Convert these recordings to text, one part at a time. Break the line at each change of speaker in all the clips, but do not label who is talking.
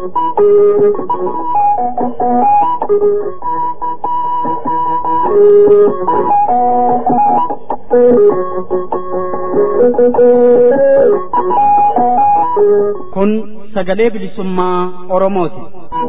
Kun sagalee bilisummaa Oromooti.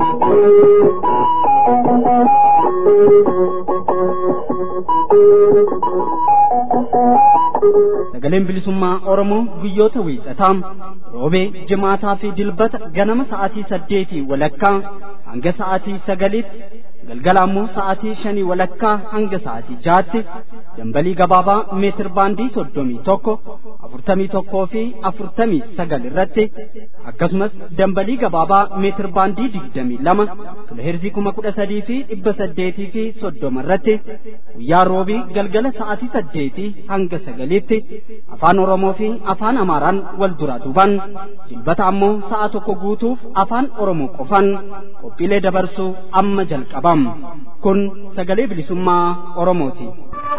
Sagaleen bilisummaa Oromoo guyyoota wiixataa roobee jimaataa fi dilbata ganama sa'aatii saddeetii walakkaa hanga sa'aatii sagaliitti galgala ammoo sa'aatii shanii walakkaa hanga sa'aatii jaatti dambalii gabaabaa meetir baandii soddomii tokko afurtamii tokkoo fi afurtamii sagal irratti akkasumas dambalii gabaabaa meetir baandii digdamii lama kiloheerzii kuma kudha sadii fi dhibba saddeetii fi soddoma irratti guyyaa roobii galgala sa'aatii saddeetii hanga sagaliitti afaan oromoo fi afaan amaaraan wal duraa duuban dilbata ammoo sa'a tokko guutuuf afaan oromoo qofan qophiilee dabarsuu amma jalqabam kun sagalee bilisummaa oromooti.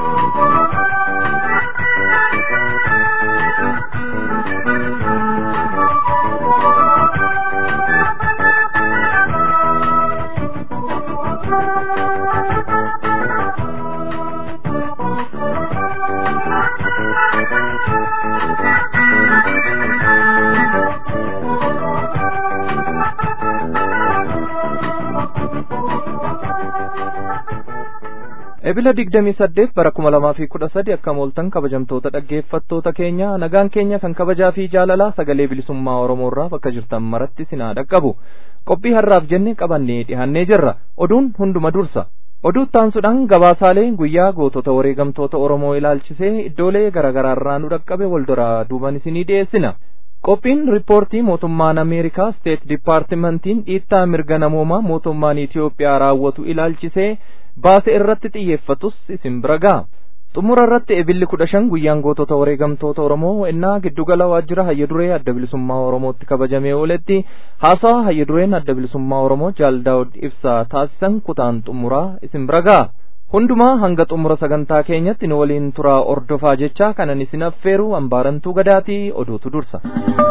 Ebila digdamii saddeet bara kuma lamaa fi kudha sadi akka mooltan kabajamtoota dhaggeeffattoota keenya nagaan keenya kan kabajaa fi jaalalaa sagalee bilisummaa Oromoorraa bakka jirtan maratti sinaa dhaqqabu qophii har'aaf jenne qabannee dhihannee jirra oduun hunduma dursa oduu taansuudhaan gabaasaalee guyyaa gootota wareegamtoota Oromoo ilaalchisee iddoolee garaagaraarraa nu dhaqqabe wal duraa duuban isinii dhiyeessina. qophiin riippoortii mootummaan ameerikaa steet dipaartimentiin dhiittaa mirga namoomaa mootummaan Itiyoophiyaa raawwatu ilaalchisee baase irratti xiyyeeffatus isin bira ga'a. xumura irratti ebilli kudha shan guyyaan gootota wareegamtoota Oromoo innaa giddugala waajjira hayya duree adda bilisummaa Oromootti kabajamee ooletti haasawa hayya dureen adda bilisummaa Oromoo Jaal Daawud ibsaa taasisan kutaan xumuraa isin bira ga'a. hundumaa hanga xumura sagantaa keenyatti nu waliin turaa ordofaa jecha kanan isin affeeru hambaarantuu gadaatii oduutu dursa.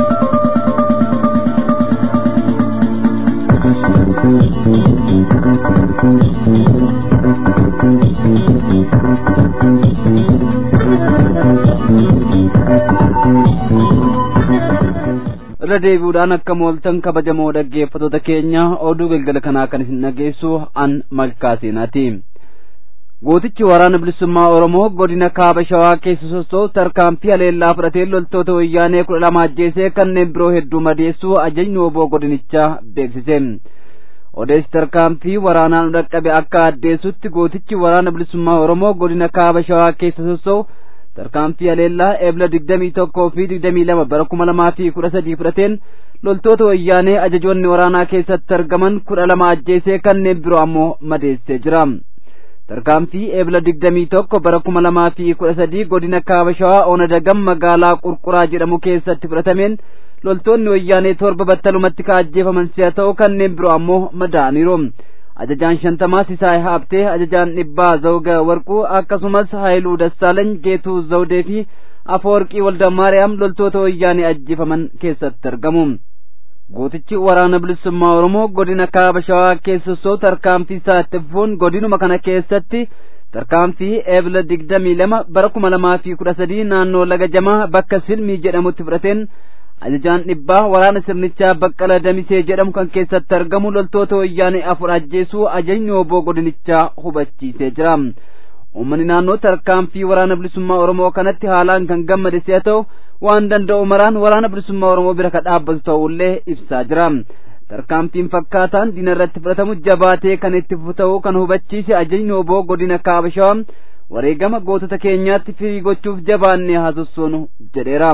irra deebi'uudhaan akka mooltan kabajamoo dhaggeeffattoota keenya oduu galgala kanaa kan isin dhageessu an malkaa seenaati. gootichi waraana bilisummaa oromoo godina kaaba shawaa keessa sossoo'u tarkaanfii haleellaa fudhatee loltoota wayyaanee kudha lama ajjeesee kanneen biroo hedduu madeessuu ajajni oboo godinichaa beeksise odeessi tarkaanfii waraanaan dhaqqabe akka addeessutti gootichi waraana bilisummaa oromoo godina kaaba shawaa keessa sossoo'u tarkaanfii haleellaa eebla digdamii tokkoo fi digdamii lama bara kuma lamaa fi kudha sadii fudhateen loltoota wayyaanee ajajoonni waraanaa keessatti argaman kudha lama ajjeesee kanneen biroo ammoo madeessee jira. tarkaanfii eebla digdamii tokko bara kuma lamaa fi kudha sadii godina kaaba shawaa ona dagam magaalaa qurquraa jedhamu keessatti fudhatameen loltoonni wayyaanee torba battalumatti ka ajjeefaman si'a ta'u kanneen biroo ammoo madaa'aniiru ajajaan shantamaa sisaay haabtee ajajaan dhibbaa zawga warquu akkasumas haayiluu dassaalany geetuu zawdee fi afoorqii walda maariyaam loltoota wayyaanee ajjeefaman keessatti argamu gootichi waraana bilisummaa oromoo godina kaaba shawaa keessa sossoo'u tarkaanfii isaa itti fufuun godinuma kana keessatti tarkaanfii eebla digdamii lama bara kuma lamaa fi kudha sadii naannoo laga jamaa bakka silmii jedhamutti fudhateen ajajaan dhibbaa waraana sirnichaa baqqala damisee jedhamu kan keessatti argamu loltoota wayyaanee afur ajjeesuu ajajni oboo godinichaa hubachiisee jira uummanni naannoo tarkaanfii waraana bilisummaa oromoo kanatti haalaan kan gammade si'a ta'u waan danda'u maraan waraana bilisummaa oromoo bira ka dhaabbatu ta'ullee ibsaa jira tarkaanfiin fakkaataan diina irratti fudhatamu jabaatee kan itti fufu ta'uu kan hubachiise ajajni oboo godina kaaba shawaa wareegama gootota keenyaatti firii gochuuf jabaannee haasossoonu jedheera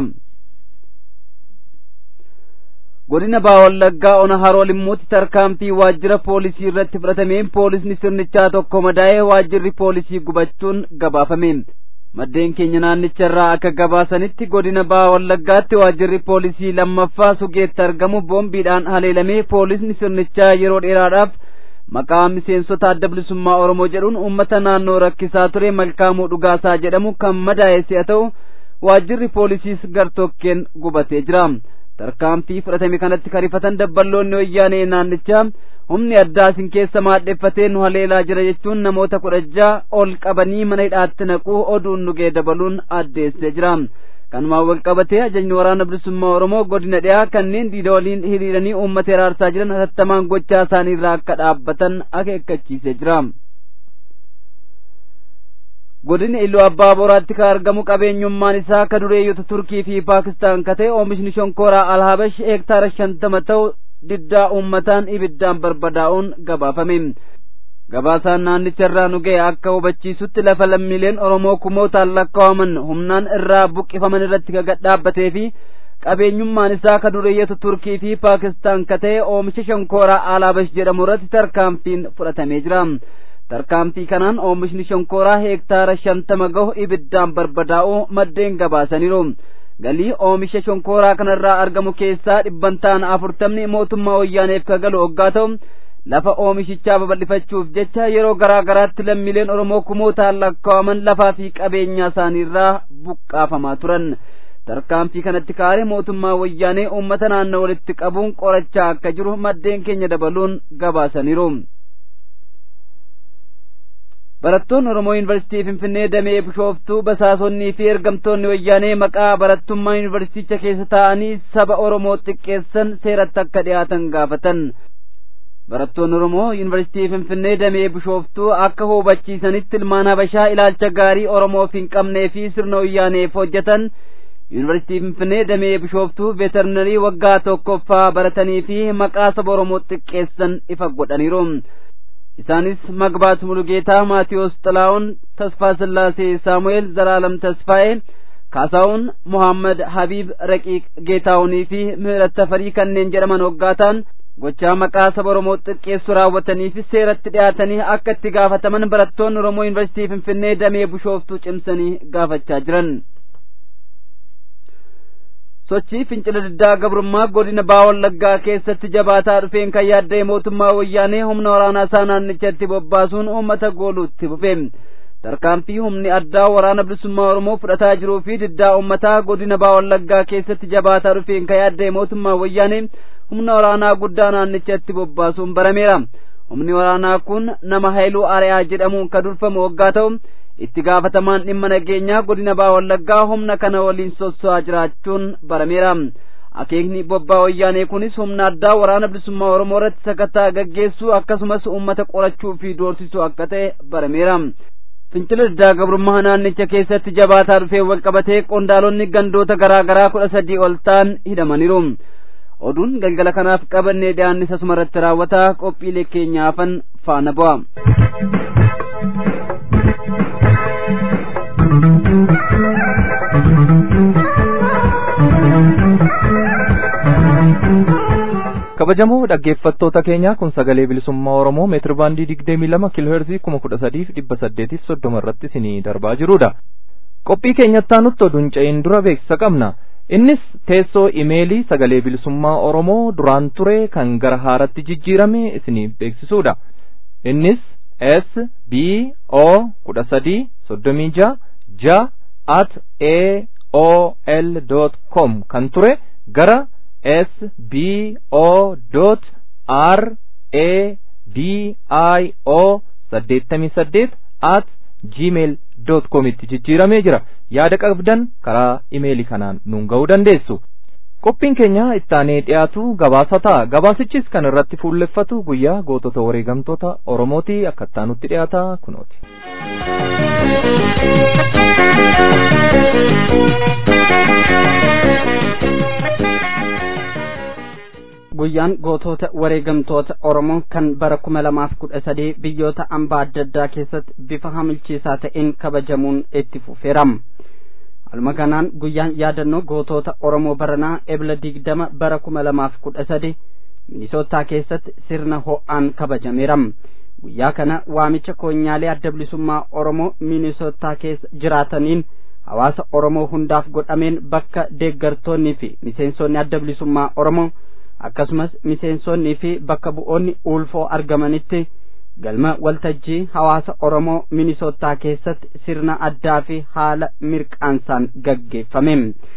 godina baawallaggaa ona haroo limmuutti tarkaanfii waajjira poolisii irratti fudhatameen poolisni sirnichaa tokko madaa'ee waajjirri poolisii gubachuun gabaafame maddeen keenya naannicha irraa akka gabaasanitti godina baawallaggaatti waajjirri poolisii lammaffaa sugeetti argamu boombiidhaan haleelamee poolisni sirnichaa yeroo dheeraadhaaf maqaa miseensota adda bilisummaa oromoo jedhuun uummata naannoo rakkisaa ture malkaamuu dhugaasaa jedhamu kan madaa'e si'a ta'u waajjirri poolisiis gartokkeen gubatee jira tarkaanfii fudhatame kanatti karifatan dabballoonni wayyaanee naannichaa humni addaa isin keessa maadheffatee nu haleelaa jira jechuun namoota kudha ja'a ol qabanii mana hidhaatti naquu oduun nugee dabaluun addeessee jira kanumaan wal qabatee ajajni waraana bilisummaa oromoo godina dhiyaa kanneen diida waliin hiriiranii uummata hiraarsaa jiran hatattamaan gochaa isaanii irraa akka dhaabbatan akeekkachiisee jira godina iluu abbaa boraatti kan argamu qabeenyummaan isaa ka dureeyyota turkii fi paakistaan ka ta'e oomishni shonkooraa alhabash heektaara shantama ta'u diddaa uummataan ibiddaan barbadaa'uun gabaafame gabaasaan naannicha irraa nu ga'e akka hubachiisutti lafa lammiileen oromoo kumootaan lakkaa'aman humnaan irraa buqqifaman irratti ka gadhaabbatee fi qabeenyummaan isaa ka dureeyyota turkii fi paakistaan ka ta'e oomisha shonkooraa alhabash jedhamu irratti tarkaanfiin fudhatamee jira tarkaanfii kanaan oomishni shonkooraa heektaara shantama gahu ibiddaan barbadaa'uu maddeen gabaasaniiru galii oomisha shonkooraa kanarraa argamu keessaa dhibbantaan afurtamni mootummaa wayyaaneef ka galu hoggaa ta'u lafa oomishichaa babal'ifachuuf jecha yeroo garaa garaatti lammiileen oromoo kumootaan lakkaa'aman lafaa fi qabeenyaa isaaniirraa buqqaafamaa turan tarkaanfii kanatti kaa'ee mootummaa wayyaanee uummata naannoo walitti qabuun qorachaa akka jiru maddeen keenya dabaluun gabaasaniiru. barattoonni oromoo yuunivarsiitii finfinnee damee bishooftuu basaasonnii fi ergamtoonni wayyaanee maqaa barattummaa yuunivarsiiticha keessa taa'anii saba oromoo xiqqeessan seeratti akka dhiyaatan gaafatan barattoonni oromoo yuunivarsiitii finfinnee damee bishooftuu akka hubachiisanitti ilmaan habashaa ilaalcha gaarii oromoof hin qabnee fi sirna wayyaaneef hojjetan yuunivarsiitii finfinnee damee bishooftuu veterinarii waggaa tokkoffaa baratanii fi maqaa saba oromoo xiqqeessan ifa godhaniiru isaanis magbaat muluጌታ ማቴዎስ ጥላውን ተስፋ ስላሴ ሳሙኤል ዘላለም ተስፋዬ ካሳውን ሙሐመድ ሀቢብ ረቂቅ ጌታውኒ ፊ ምህረት ተፈሪ ከኔን ጀደመን ወጋታን gochaa maqaa saba oromoo xiqqeessu raawwataniif seeratti dhiyaatanii akka itti gaafataman barattoonni oromoo yuunivarsiitii finfinnee damee bishooftuu cimsanii gaafachaa jiran sochii fincila diddaa gabrummaa godina baa wallaggaa keessatti jabaataa dhufeen kan yaadda'e mootummaa wayyaanee humna waraanaa isaa naannichatti bobbaasuun uummata gooluutti fufe tarkaanfii humni addaa waraana bilisummaa oromoo fudhataa jiruu fi diddaa uummataa godina baa wallaggaa keessatti jabaataa dhufeen kan yaadda'e mootummaa wayyaanee humna waraanaa guddaa naannichatti bobbaasuun barameera humni waraanaa kun nama hayluu ari'aa jedhamuun kan durfamu waggaa ta'u itti gaafatamaan dhimma nageenyaa godina baa wallaggaa humna kana waliin sosso'aa jiraachuun barameera akeekni bobbaa wayyaanee kunis humna addaa waraana bilisummaa oromoo irratti sakattaa gaggeessuu akkasumas uummata qorachuu fi doorsisuu akka ta'e barameera fincila diddaa gabrummaa naannicha keessatti jabaataa dhufee walqabatee qondaalonni gandoota garaa garaa kudha sadii ol ta'an hidhamaniiru oduun galgala kanaaf qabannee dhiyaannis asuma irratti raawwataa qophiilee keenyaafan faana bu'a.
kabajamoo dhaggeeffattoota keenya kun sagalee bilisummaa oromoo meetir baandii digdamii lama kiilooherzii kuma kudha sadiif dhibba saddeetiif soddoma irratti isinii darbaa jirudha qophii keenyatti aanutti oduun ce'in dura beeksisa qabna innis teessoo imeelii sagalee bilisummaa oromoo duraan ture kan gara haaratti jijjiirame isiniif beeksisuudha innis s b o kudha sadii soddomii ja ja at a o l dot com kan ture gara s b o dot r a d i o saddeettamii saddeet at gmail dot com itti jijjiiramee jira yaada qabdan karaa imeelii kanaan nuun ga'uu dandeessu qophiin keenya ittaanee dhiyaatu gabaasa ta'a gabaasichis kan irratti fuulleffatu guyyaa gootota wareegamtoota oromooti akka ittaanutti dhiyaata kunooti.
guyyaan gootota wareegamtoota oromoo kan bara kuma lamaaf kudha sadii biyyoota ambaa adda addaa keessatti bifa hamilchiisaa ta'een kabajamuun itti fufeera alma kanaan guyyaan yaadannoo gootota oromoo baranaa ebla digdama bara kuma lamaaf kudha sadi minisootaa keessatti sirna ho'aan kabajameera guyyaa kana waamicha koonyaalee adda bilisummaa oromoo minisootaa keessa jiraataniin hawaasa oromoo hundaaf godhameen bakka deeggartoonnii fi miseensonni adda bilisummaa oromoo akkasumas miseensonnii fi bakka bu'oonni ulfoo argamanitti galma waltajjii hawaasa oromoo minisootaa keessatti sirna addaa fi haala mirqaansaan gaggeeffame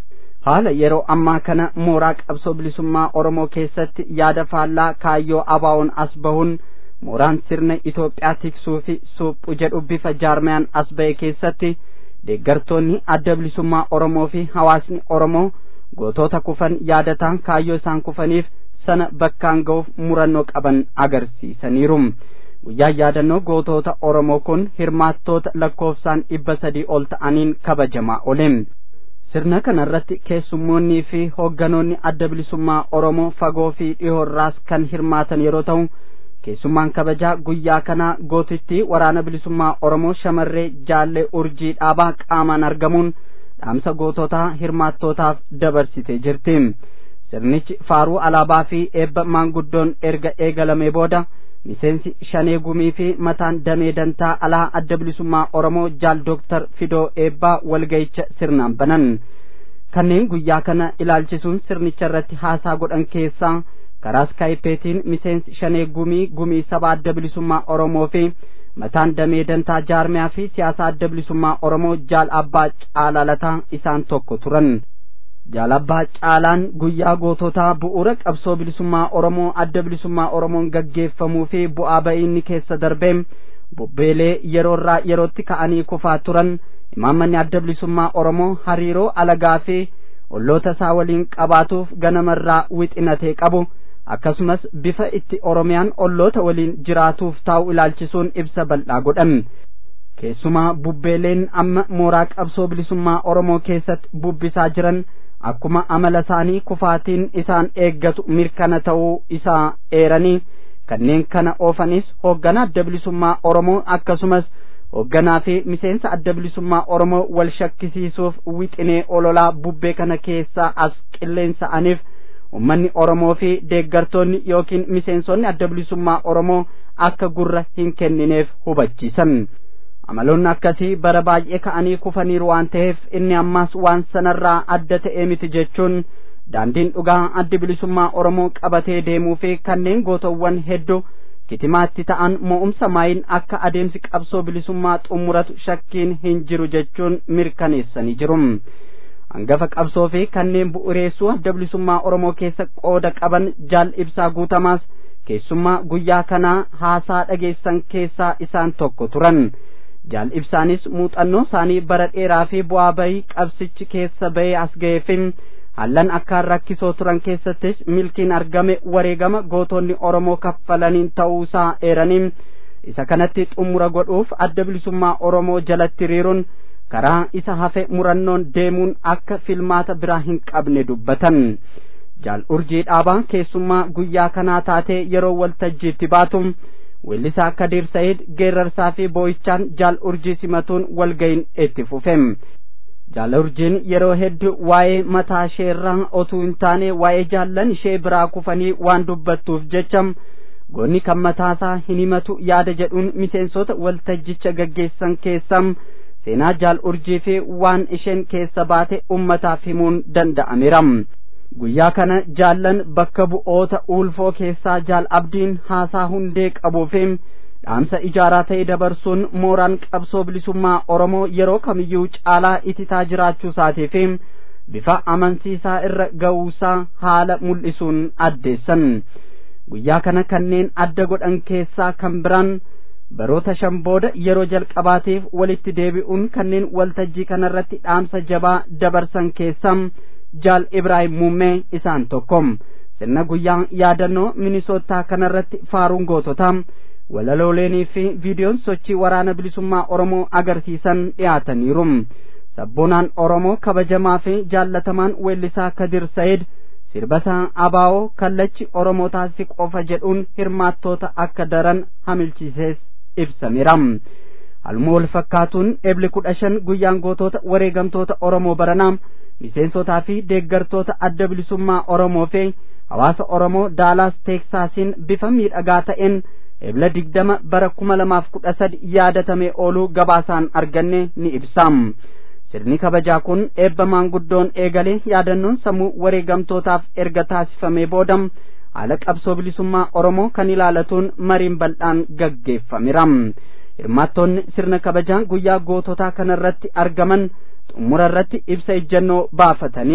haala yeroo ammaa kana mooraa qabsoo bilisummaa oromoo keessatti yaada faallaa kaayyoo abaawoon as bahuun mooraan sirna Itoophiyaa tiksuu fi suphu jedhu bifa jaarmayaan as ba'e keessatti deeggartoonni adda bilisummaa oromoo fi hawaasni oromoo gootota kufan yaadataan kaayyoo isaan kufaniif sana bakkaan ga'uuf murannoo qaban agarsiisaniiru. guyyaan yaadannoo gootota oromoo kun hirmaattoota lakkoofsaan dhibba sadii ol ta'aniin kabajamaa oole sirna kanarratti keessummoonnii fi hoogganoonni adda bilisummaa oromoo fagoo fi dhihoorraas kan hirmaatan yeroo ta'u keessummaan kabajaa guyyaa kanaa gootitti waraana bilisummaa oromoo shamarree jaallee urjii dhaabaa qaamaan argamuun dhaamsa goototaa hirmaattootaaf dabarsitee jirti sirnichi faaruu alaabaa fi eebba maanguddoon erga eegalamee booda miseensi shanee gumii fi mataan damee dantaa alaa adda bilisummaa oromoo jaal dooktar fidoo eebbaa walga'icha sirnaan banan kanneen guyyaa kana ilaalchisuun sirnicha irratti haasaa godhan keessaa karaa skaayipeetiin miseensi shanee gumii gumii saba adda bilisummaa oromoo fi mataan damee dantaa jaarmiyaa fi siyaasa adda bilisummaa oromoo jaal abbaa caalalataa isaan tokko turan jaalabbaa caalaan guyyaa goototaa bu'uura qabsoo bilisummaa oromoo adda bilisummaa oromoon gaggeeffamuu fi bu'aa ba'iinni keessa darbee bobbeelee yeroorraa yerootti ka'anii kufaa turan imaammanni adda bilisummaa oromoo hariiroo alagaa fi olloota isaa waliin qabaatuuf ganamarraa wixinatee qabu akkasumas bifa itti oromiyaan olloota waliin jiraatuuf taa'u ilaalchisuun ibsa bal'aa godhan keessumaa bubbeeleen amma mooraa qabsoo bilisummaa oromoo keessatti bubbisaa jiran akkuma amala isaanii kufaatiin isaan eeggatu mirkana ta'uu isaa eeranii kanneen kana oofanis hoogganaa adda bilisummaa oromoo akkasumas hoogganaa fi miseensa adda bilisummaa oromoo wal shakkisiisuuf wixinee ololaa bubbee kana keessaa as qilleensa'aniif ummanni oromoo fi deeggartoonni yookiin miseensonni adda bilisummaa oromoo akka gurra hin kennineef hubachiisan amaloonni akkasii bara baay'ee ka'anii kufaniiru waan ta'eef inni ammaas waan sanarraa adda ta'ee miti jechuun daandiin dhugaa addi bilisummaa oromoo qabatee deemuu fi kanneen gootowwan hedduu kitimaatti ta'an mo'umsa maayin akka adeemsi qabsoo bilisummaa xumuratu shakkiin hin jiru jechuun mirkaneessanii jiru hangafa qabsoo fi kanneen bu'uureessuu adda bilisummaa oromoo keessa qooda qaban jaal ibsaa guutamaas keessummaa guyyaa kanaa haasaa dhageessan keessaa isaan tokko turan jaal ibsaanis muuxannoo isaanii bara dheeraa fi bu'aa bayii qabsichi keessa bahee as ga'eefin hallan akkaan rakkisoo turan keessattis milkiin argame wareegama gootonni oromoo kaffalaniin ta'uusaa eeraniin isa kanatti xumura godhuuf adda bilisummaa oromoo jalatti hiriiruun karaa isa hafe murannoon deemuun akka filmaata biraa hin qabne dubbatan jaal urjii dhaabaa keessummaa guyyaa kanaa taatee yeroo waltajjiitti baatu weellisaa Kadir Said geerrarsaa fi boo'ichaan jaal urjii simatuun walgayin itti fufe. Jaal urjiin yeroo hedduu waa'ee mataa isheerraa otuu hin taane waa'ee jaallan ishee biraa kufanii waan dubbattuuf jecha goonni kan mataasaa hin himatu yaada jedhuun miseensota waltajjicha gaggeessan keessaa seenaa jaal urjii fi waan isheen keessa baate ummataaf himuun danda'ameera. guyyaa kana jaallan bakka bu'oota ulfoo keessaa jaal abdiin haasaa hundee qabuu fi dhaamsa ijaaraa ta'e dabarsuun mooraan qabsoo bilisummaa oromoo yeroo kamiyyuu caalaa ititaa jiraachuu isaatii fi bifa amansiisaa irra ga'uusaa haala mul'isuun addeessan guyyaa kana kanneen adda godhan keessaa kan biraan baroota shan booda yeroo jalqabaatiif walitti deebi'uun kanneen waltajjii kanarratti dhaamsa jabaa dabarsan keessaa jaal ibraahim muummee isaan tokko sirna guyyaa yaadannoo minisootaa kanarratti faaruun goototaa walaloolenii fi viidiyoon sochii waraana bilisummaa oromoo agarsiisan dhiyaataniiru sabboonaan oromoo kabajamaa fi jaallatamaan weellisaa kadir sayid sirbasaa abaa'oo kallachi oromoo taasisi qofa jedhuun hirmaattoota akka daran hamilchiisees ibsameera haluma wal fakkaatuun ebli kudha shan guyyaan gootota wareegamtoota oromoo baranaa miseensotaa fi deeggartoota adda bilisummaa oromoo fi hawaasa oromoo daalaas teeksaasiin bifa miidhagaa ta'een ebla digdama bara kuma lamaaf kudha sadi yaadatamee ooluu gabaasaan arganne ni ibsaam sirni kabajaa kun eebba maanguddoon eegalee yaadannoon sammuu wareegamtootaaf erga taasifamee boodam haala qabsoo bilisummaa oromoo kan ilaalatuun mariin bal'aan gaggeeffameera hirmaattoonni sirna kabajaa guyyaa goototaa kanarratti argaman xumura irratti ibsa ejjennoo baafataniin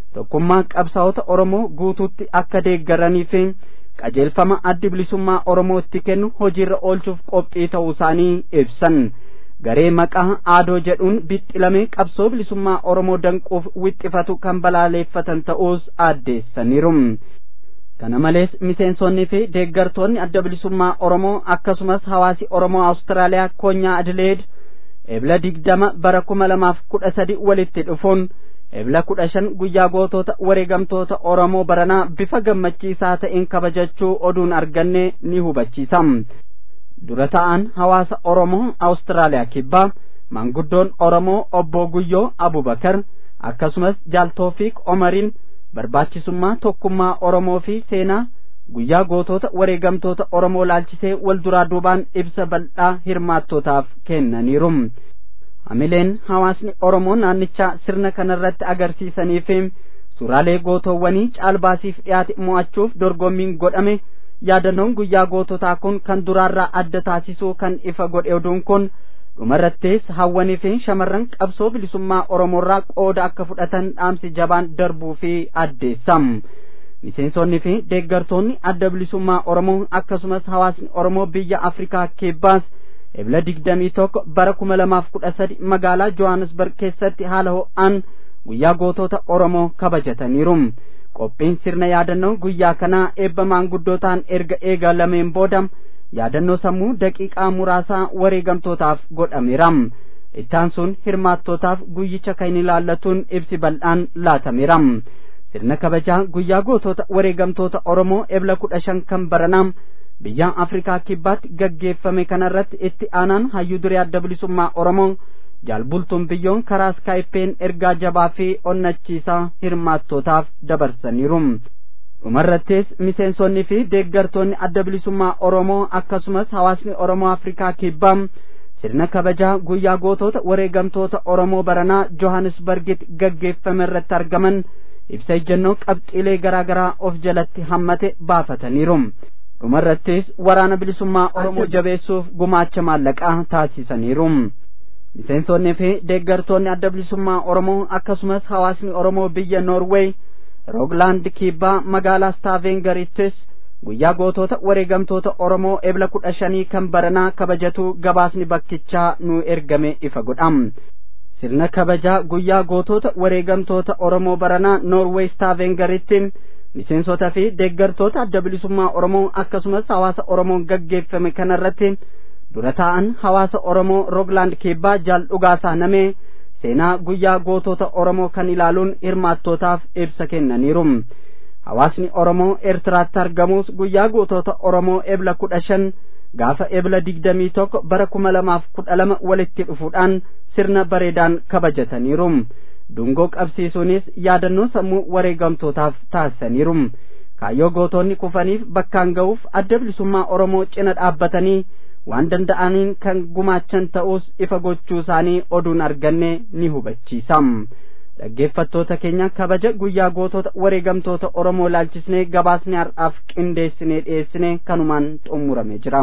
tokkummaa qabsaa'ota oromoo guutuutti akka deeggaranii fi qajeelfama addi bilisummaa oromoo itti kennu hojiirra oolchuuf qophii ta'uu isaanii ibsan garee maqaa aadoo jedhuun bixxilamee qabsoo bilisummaa oromoo danquuf wixxifatu kan balaaleeffatan ta'uus addeessaniiru kana malees miseensonnii fi deeggartoonni adda bilisummaa oromoo akkasumas hawaasi oromoo awustiraaliyaa koonyaa adileed ebla digdama bara kuma lamaaf kudha sadi walitti dhufuun ebla kudha shan guyyaa gootota wareegamtoota oromoo baranaa bifa gammachiisaa ta'een kabajachuu oduun arganne ni hubachiisa dura ta'an hawaasa oromoo awustiraaliyaa kibbaa maanguddoon oromoo obbo guyyoo abubakar akkasumas jaaltoofiik omariin barbaachisummaa tokkummaa oromoo fi seenaa guyyaa gootota wareegamtoota oromoo laalchisee wal duraa duubaan ibsa bal'aa hirmaattootaaf kennaniiru hamileen hawaasni oromoo naannichaa sirna kanarratti agarsiisanii fi suuraalee gootoowwanii caalbaasiif dhiyaate mo'achuuf dorgommiin godhame yaadannoon guyyaa goototaa kun kan duraarraa adda taasisuu kan ifa godhe oduun kun dhumarrattis hawwanii fi shamarran qabsoo bilisummaa oromoorraa qooda akka fudhatan dhaamsi jabaan darbuu fi addeessam miseensonni fi deeggartoonni adda bilisummaa oromoo akkasumas hawaasni oromoo biyya afrikaa kibbaas ebla digdamii tokko bara kuma lamaaf kudha sadi magaalaa johannesburg keessatti haala ho'aan guyyaa gootota oromoo kabajataniiru qophiin sirna yaadannoo guyyaa kanaa eebba maanguddootaan erga eegalameen booda yaadannoo sammuu daqiiqaa muraasaa wareegamtootaaf godhameera ittaan sun hirmaattootaaf guyyicha kan ilaallatuun ibsi bal'aan laatameera sirna kabajaa guyyaa gootota wareegamtoota oromoo ebla kudha shan kan baranaa biyya afrikaa kibbaatti gaggeeffame kanarratti itti aanaan hayyuu duree adda bilisummaa oromoo jaalbultuun biyyoon karaa skaayippeen ergaa jabaa fi onnachiisaa hirmaattootaaf dabarsaniiru dhumarrattis miseensonnii fi deeggartoonni adda bilisummaa oromoo akkasumas hawaasni oromoo afrikaa kibbaa sirna kabajaa guyyaa gootota wareegamtoota oromoo baranaa johannesburgitti gaggeeffame irratti argaman ibsa ejjennoo qabxiilee garaa garaa of jalatti hammate baafataniiru dhumarrattis waraana bilisummaa oromoo jabeessuuf gumaacha maallaqaa taasisaniiru miseensonnii fi deeggartoonni adda bilisummaa oromoo akkasumas hawaasni oromoo biyya noorweey rooglaand kibbaa magaalaa staavengarittis guyyaa gootota wareegamtoota oromoo ebla kudha shanii kan baranaa kabajatu gabaasni bakkichaa nu ergame ifa godham sirna kabajaa guyyaa gootota wareegamtoota oromoo baranaa noorweey staavengaritti miseensota fi deeggartoota adda bilisummaa oromoo akkasumas hawaasa oromoon gaggeeffame kanarratti dura taa'an hawaasa oromoo rooglaand kibbaa jaal dhugaasaa namee seenaa guyyaa gootota oromoo kan ilaaluun hirmaattootaaf ibsa kennaniiru hawaasni oromoo eertiraatti argamus guyyaa gootota oromoo ebla kudha shan gaafa ebla digdamii tokko bara kuma lamaaf kudha lama walitti dhufuudhaan sirna bareedaan kabajataniiru dungoo qabsiisuunis yaadannoo sammuu wareegamtootaaf taasisaniiru kaayyoo gootonni kufaniif bakkaan ga'uuf adda bilisummaa oromoo cina dhaabbatanii waan danda'aniin kan gumaachan ta'us ifa gochuu isaanii oduun arganne ni hubachiisa dhaggeeffattoota keenya kabaja guyyaa gootota wareegamtoota oromoo laalchisnee gabaasni har'aaf qindeessinee dhiyeessine kanumaan xumurame jira.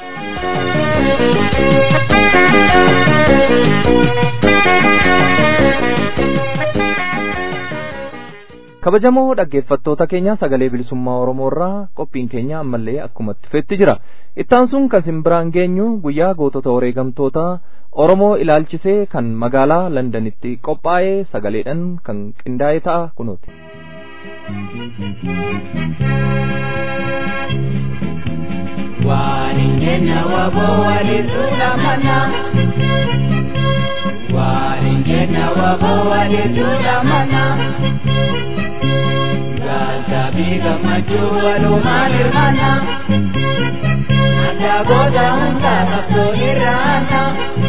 kabajamoo dhaggeeffattoota keenya sagalee bilisummaa oromoo irraa qophiin keenya ammallee akkuma itti fufetti jira ittaan sun kan isin biraan geenyu guyyaa gootota wareegamtoota oromoo ilaalchisee kan magaalaa londanitti qophaa'ee sagaleedhaan kan qindaa'e ta'a kunuuti.
waan keenya waboo walitti lamana waan keenya waboo walitti lamana gaasabii gammachuu walumaan hirmaana adda booda hundaa qabsoo irraana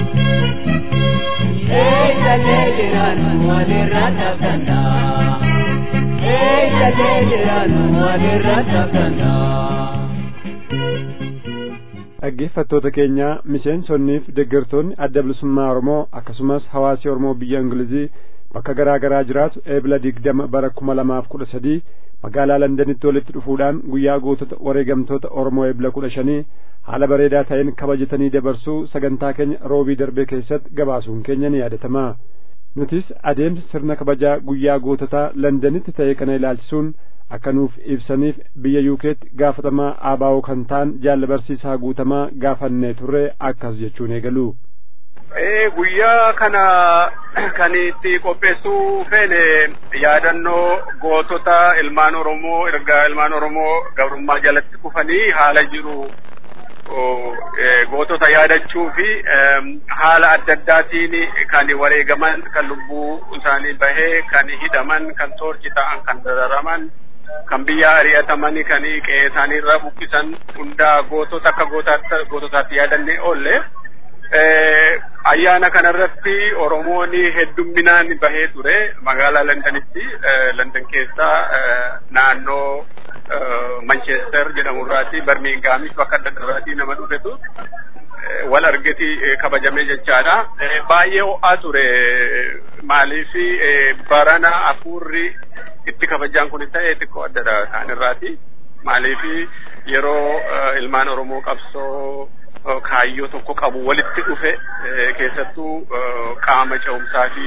eeyyalee jiraannu walirra tabdanna eeyyalee jiraannu walirra tabdanna.
dhaggeeffattoota keenya miseensonniif deeggartoonni adda bilisummaa oromoo akkasumas hawaasi oromoo biyya ingilizii bakka garaa garaa jiraatu eebla digdama bara kuma lamaaf kudha sadii magaalaa londanitti walitti dhufuudhaan guyyaa gootota wareegamtoota oromoo eebla kudha shanii haala bareedaa ta'een kabajatanii dabarsuu sagantaa keenya roobii darbee keessatti gabaasuun keenya ni yaadatama nutis adeemsa sirna kabajaa guyyaa goototaa Londanitti ta'e kana ilaalchisuun akka nuuf ibsaniif biyya yuukeetti gaafatamaa aabaa'oo kan ta'an jaalla barsiisaa guutamaa gaafannee turre akkas jechuun eegalu.
guyyaa kana kan itti qopheessuu feene yaadannoo gootota ilmaan oromoo erga ilmaan oromoo gabrummaa jalatti kufanii haala jiru gootota yaadachuu fi haala adda addaatiin kan wareegaman kan lubbuu isaanii bahee kan hidhaman kan toorchi ta'an kan dararaman kan biyya ari'atamanii kan qe'ee isaaniirra buqqisan hundaa gootota akka goototaatti yaadannee oolle. ayyaana kanarratti oromoon heddumminaan bahee ture magaalaa londanitti london keessaa naannoo manchester jedhamurraati barmiingaamis bakka adda addaarraati nama dhufetu wal argeti kabajamee jechaadha baay'ee ho'aa ture maaliif barana afuurri itti kabajaan kun ta'e xiqqoo addadha isaanirraati maaliif yeroo ilmaan oromoo qabsoo kaayyoo tokko qabu walitti dhufe keessattuu qaama ce'umsaa fi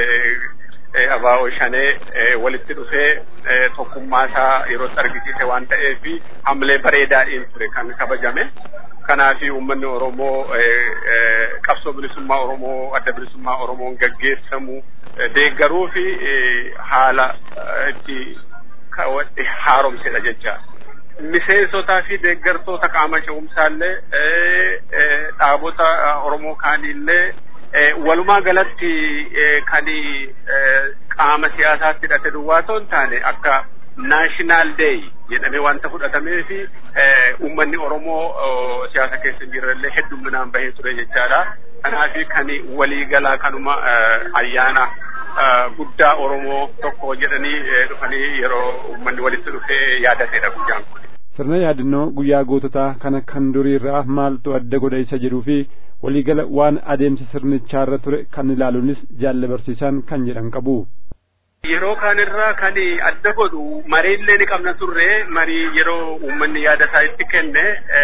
abaa'oo shanee walitti dhufee tokkummaa isaa yeroo argisiise waan ta'eef hamlee bareedaadhaan ture kan kabajame. Kanaaf uummanni Oromoo qabsoo bilisummaa Oromoo adda bilisummaa Oromoon gaggeessamu deeggaruu fi haala itti haaromsedha jecha. miseensotaa fi deeggartoota qaama ce'umsaallee dhaabota Oromoo kaanillee walumaa galatti kan qaama siyaasaatti hidhate duwwaa ta'uu hin taane akka naashinaal deey jedhamee wanta fudhatamee fi uummanni Oromoo siyaasa keessa hin jirrellee heddumminaan bahee ture jechaadha. Kanaaf kan waliigalaa kanuma ayyaana guddaa Oromoo tokko jedhanii dhufanii yeroo uummanni walitti dhufee yaadateedha guyyaan kun.
sirna yaadannoo guyyaa goototaa kana kan durii irraa maaltu adda godha isa jedhuu fi waliigala waan adeemsa sirnichaarra ture kan ilaaluunis jaalla barsiisaan kan jedhan qabu.
Yeroo kanirraa kan adda godhu mariillee ni qabna turre marii yeroo uummanni yaada isaa itti kenne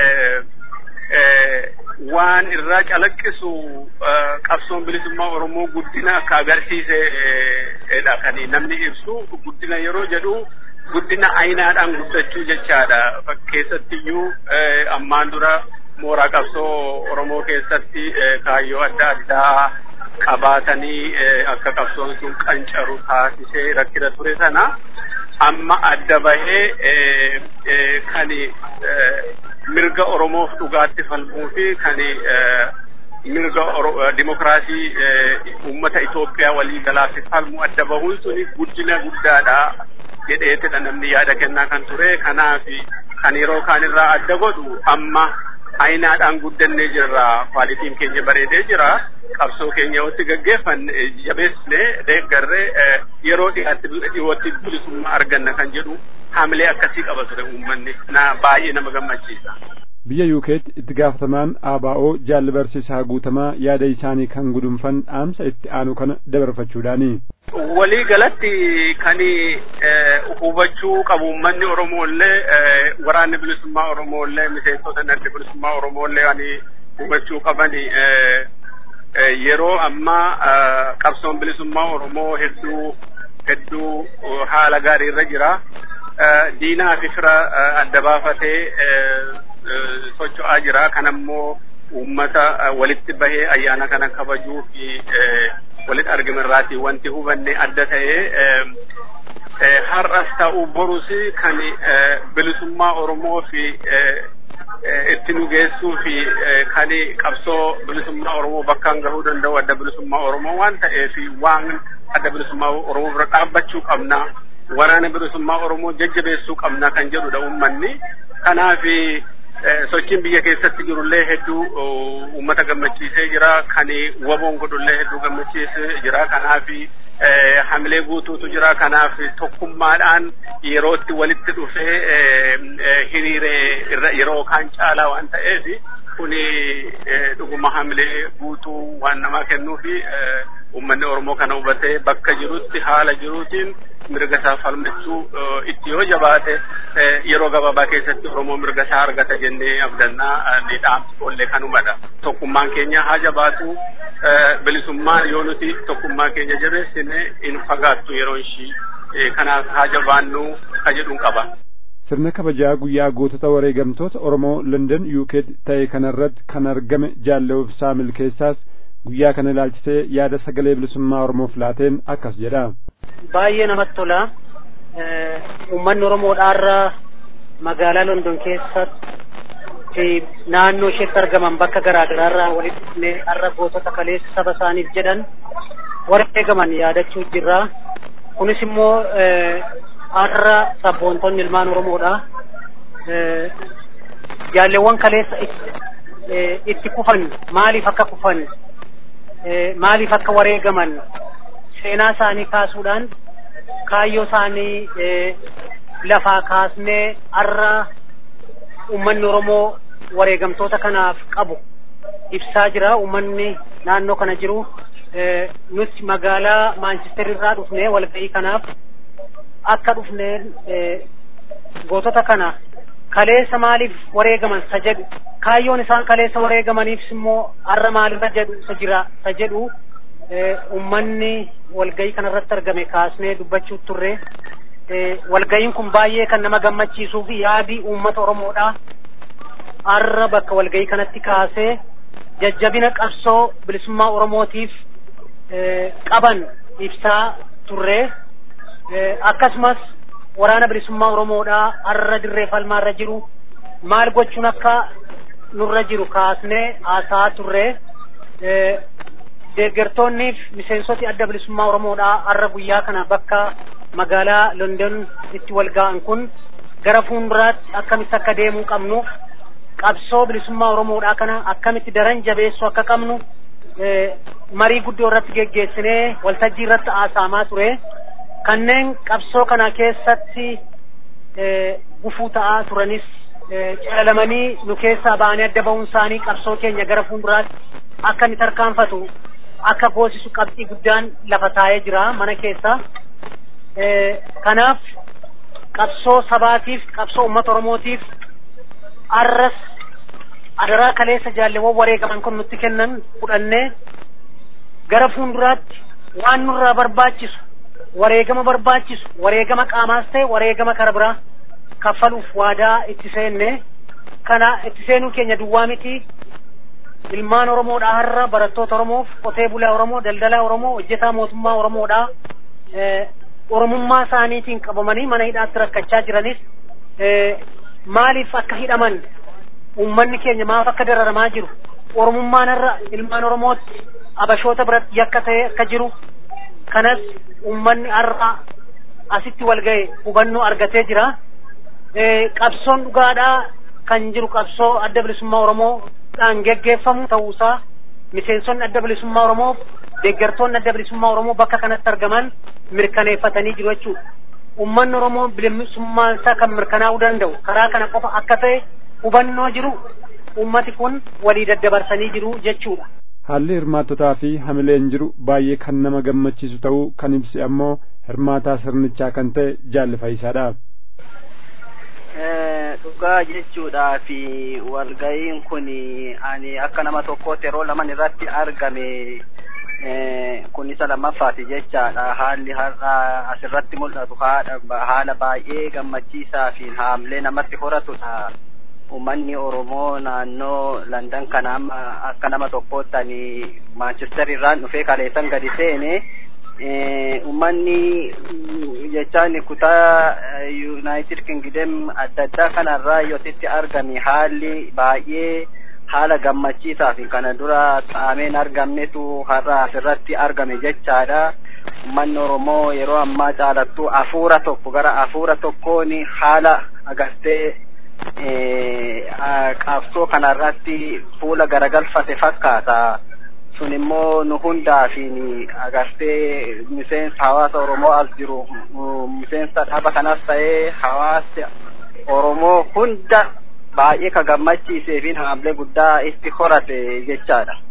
waan irraa calaqqisu qabsoon bilisummaa Oromoo guddina akka agarsiisedha kan namni ibsu guddina yeroo jedhu guddina ayinaadhaan guddachuu jechaadha keessattiyyuu ammaan dura mooraa qabsoo Oromoo keessatti kaayyoo adda addaa qabaatanii akka qabsoon sun qancaru taasisee rakkina ture sana amma adda bahee kan mirga Oromoof dhugaatti falmuu fi kan mirga dimokiraasii uummata Itoophiyaa walii galaaf falmu adda bahuun suni guddina guddaadha jedheetidha namni yaada kennaa kan ture kanaaf kan yeroo kaanirraa adda godhu amma ayinaadhaan guddannee jirra kwaalitiin keenya bareedee jira qabsoo keenya watti gaggeeffanne jabeessine deeggarree yeroo dhiyaatti dhiyootti bilisummaa arganna kan jedhu haamilee akkasii qaba ture uummanni na baay'ee nama gammachiisa.
biyya yuukeetti itti gaafatamaan ABO jaalli barsiisaa guutamaa yaada isaanii kan gudunfan dhaamsa itti aanu kana dabarfachuudhaani.
walii galatti kan hubachuu qabu uummanni Oromooillee waraanni bilisummaa Oromooillee miseensota adda bilisummaa Oromooillee waan hubachuu qaban yeroo ammaa qabsoon bilisummaa Oromoo hedduu hedduu haala gaarii irra jira. Diinaa fi fira adda baafatee socho'aa jira. Kan ammoo uummata walitti bahee ayyaana kana kabajuu fi walitti argame irraati wanti hubanne adda ta'ee har'as ta'uu borus kan bilisummaa Oromoo fi itti nu geessuu fi kan qabsoo bilisummaa Oromoo bakkaan gahuu danda'u adda bilisummaa Oromoo waan ta'eef waan adda bilisummaa Oromoo bira dhaabbachuu qabna. Waraana bilisummaa Oromoo jajjabeessuu qabna kan jedhudha uummanni. Kanaaf sochiin biyya keessatti jirullee hedduu uummata gammachiisee jira. Kan waboon godhullee hedduu gammachiisee jira. Kanaaf hamilee guutuutu jira. Kanaaf tokkummaadhaan yerootti walitti dhufee hiriiree yeroo kaan caalaa waan ta'eef kuni dhuguma hamilee guutuu waan namaa kennuu fi uummanni Oromoo kana hubatee bakka jirutti haala jiruutiin mirga isaa falmachuu itti yoo jabaate yeroo gabaabaa keessatti Oromoo mirga isaa argata jennee abdannaa ni dhaamsi ollee kanumadha. Tokkummaan keenya haa jabaatu bilisummaa yoo nuti tokkummaa keenya jabeessine hin fagaattu yeroo ishii kanaaf haa jabaannu ka jedhuun qaba.
sirna kabajaa guyyaa gootota wareegamtoota Oromoo London UK ta'e kanarratti kan argame jaallee ibsaa milkeessaas guyyaa kana ilaalchisee yaada sagalee bilisummaa Oromoof laateen akkas jedha.
Baay'ee namatti tola. Uummanni Oromoodhaarra magaalaa London keessatti naannoo isheetti argaman bakka garaa garaarraa walitti dhufnee har'a gootota kaleessa saba isaaniif jedhan wareegaman yaadachuu jirra. Kunis immoo har'a sabboontonni ilmaan Oromoodha. Jaalleewwan kaleessa itti kufan maaliif akka kufan maaliif akka wareegaman seenaa isaanii kaasuudhaan kaayyoo isaanii lafaa kaasnee har'a uummanni Oromoo wareegamtoota kanaaf qabu ibsaa jira. Uummanni naannoo kana jiru nuti magaalaa Maanchister irraa dhufnee walga'ii kanaaf akka dhufneen gootota kana kaleessa maaliif wareegaman sa jedhu kaayyoon isaan kaleessa wareegamaniifis immoo har'a maalirra jedhu sa jira sa jedhu ummanni walgayii kanarratti argame kaasnee dubbachuu turre walgayiin kun baay'ee kan nama gammachiisuu fi yaadii uummata Oromoodha har'a bakka walgayii kanatti kaasee jajjabina qabsoo bilisummaa Oromootiif qaban ibsaa turre akkasumas waraana bilisummaa Oromoodhaa har'a dirree falmaarra jiru maal gochuun akka nurra jiru kaasnee haasaa turre deeggartoonniif miseensoti adda bilisummaa Oromoodhaa har'a guyyaa kana bakka magaalaa London itti wal ga'an kun gara fuulduraatti akkamitti akka deemuu qabnuuf qabsoo bilisummaa Oromoodhaa kana akkamitti daran jabeessuu akka qabnu marii guddoo irratti geggeessinee waltajjii irratti haasa'amaa ture. kanneen qabsoo kana keessatti gufuu ta'aa turanis calalamanii nu keessaa ba'anii adda ba'uun isaanii qabsoo keenya gara fuulduraatti akka inni tarkaanfatu akka goosisu qabxii guddaan lafa taa'ee jira mana keessa. Kanaaf qabsoo sabaatiif qabsoo uummata Oromootiif arras adaraa kaleessa jaalleewwan wareegaman kun nutti kennan fudhannee gara fuulduraatti waan nurraa barbaachisu wareegama barbaachisu wareegama qaamaas ta'e wareegama kara biraa kaffaluuf waadaa itti seenne kana itti seenuu keenya duwwaa miti ilmaan Oromoodhaa har'a barattoota Oromoof qotee bulaa Oromoo daldalaa Oromoo hojjetaa mootummaa Oromoodhaa Oromummaa isaaniitiin qabamanii mana hidhaatti rakkachaa jiranis maaliif akka hidhaman uummanni keenya maaf akka dararamaa jiru Oromummaan har'a ilmaan Oromootti abashoota biratti yakka ta'e akka jiru kanas uummanni har'a asitti wal ga'e hubannoo argatee jira. Qabsoon dhugaadhaa kan jiru qabsoo adda bilisummaa Oromoodhaan geggeeffamu ta'uusaa miseensonni adda bilisummaa Oromoo deeggartoonni adda bilisummaa Oromoo bakka kanatti argaman mirkaneeffatanii jiru jechuudha. Uummanni Oromoo bilisummaan isaa kan mirkanaa'uu danda'u karaa kana qofa akka ta'e hubannoo jiru uummati kun walii daddabarsanii jiru jechuudha.
haalli hirmaattotaa fi hamileen jiru baay'ee kan nama gammachiisu ta'uu kan ibse ammoo hirmaataa sirnichaa kan ta'e jaalli fayyisaadha.
Dhugaa jechuudhaa fi walga'iin kun ani akka nama tokkootti yeroo laman irratti argame kun isa lammaffaati jechaadha haalli har'a asirratti mul'atu haala baay'ee gammachiisaa fi haamlee namatti horatudha. Uummanni Oromoo naannoo Landan kana amma akka nama tokkootti ani Maanchister irraan dhufee kaleessan gadi seene uummanni jechaan kutaa Yuunaayitid Kingdom adda addaa kanarraa yoositti argame haalli baay'ee haala gammachiisaa fi kana dura taa'ameen argamnetu har'a asirratti argame jechaadha. Uummanni Oromoo yeroo ammaa caalattu hafuura tokko gara hafuura tokkoon haala agartee qabsoo kanarratti fuula garagalfate fakkaata. Sun immoo nu hundaa fi agartee miseensa hawaasa Oromoo as jiru miseensa dhaaba kanas ta'ee hawaasa Oromoo hunda baay'ee ka gammachiisee fi haamlee guddaa itti horate jechaadha.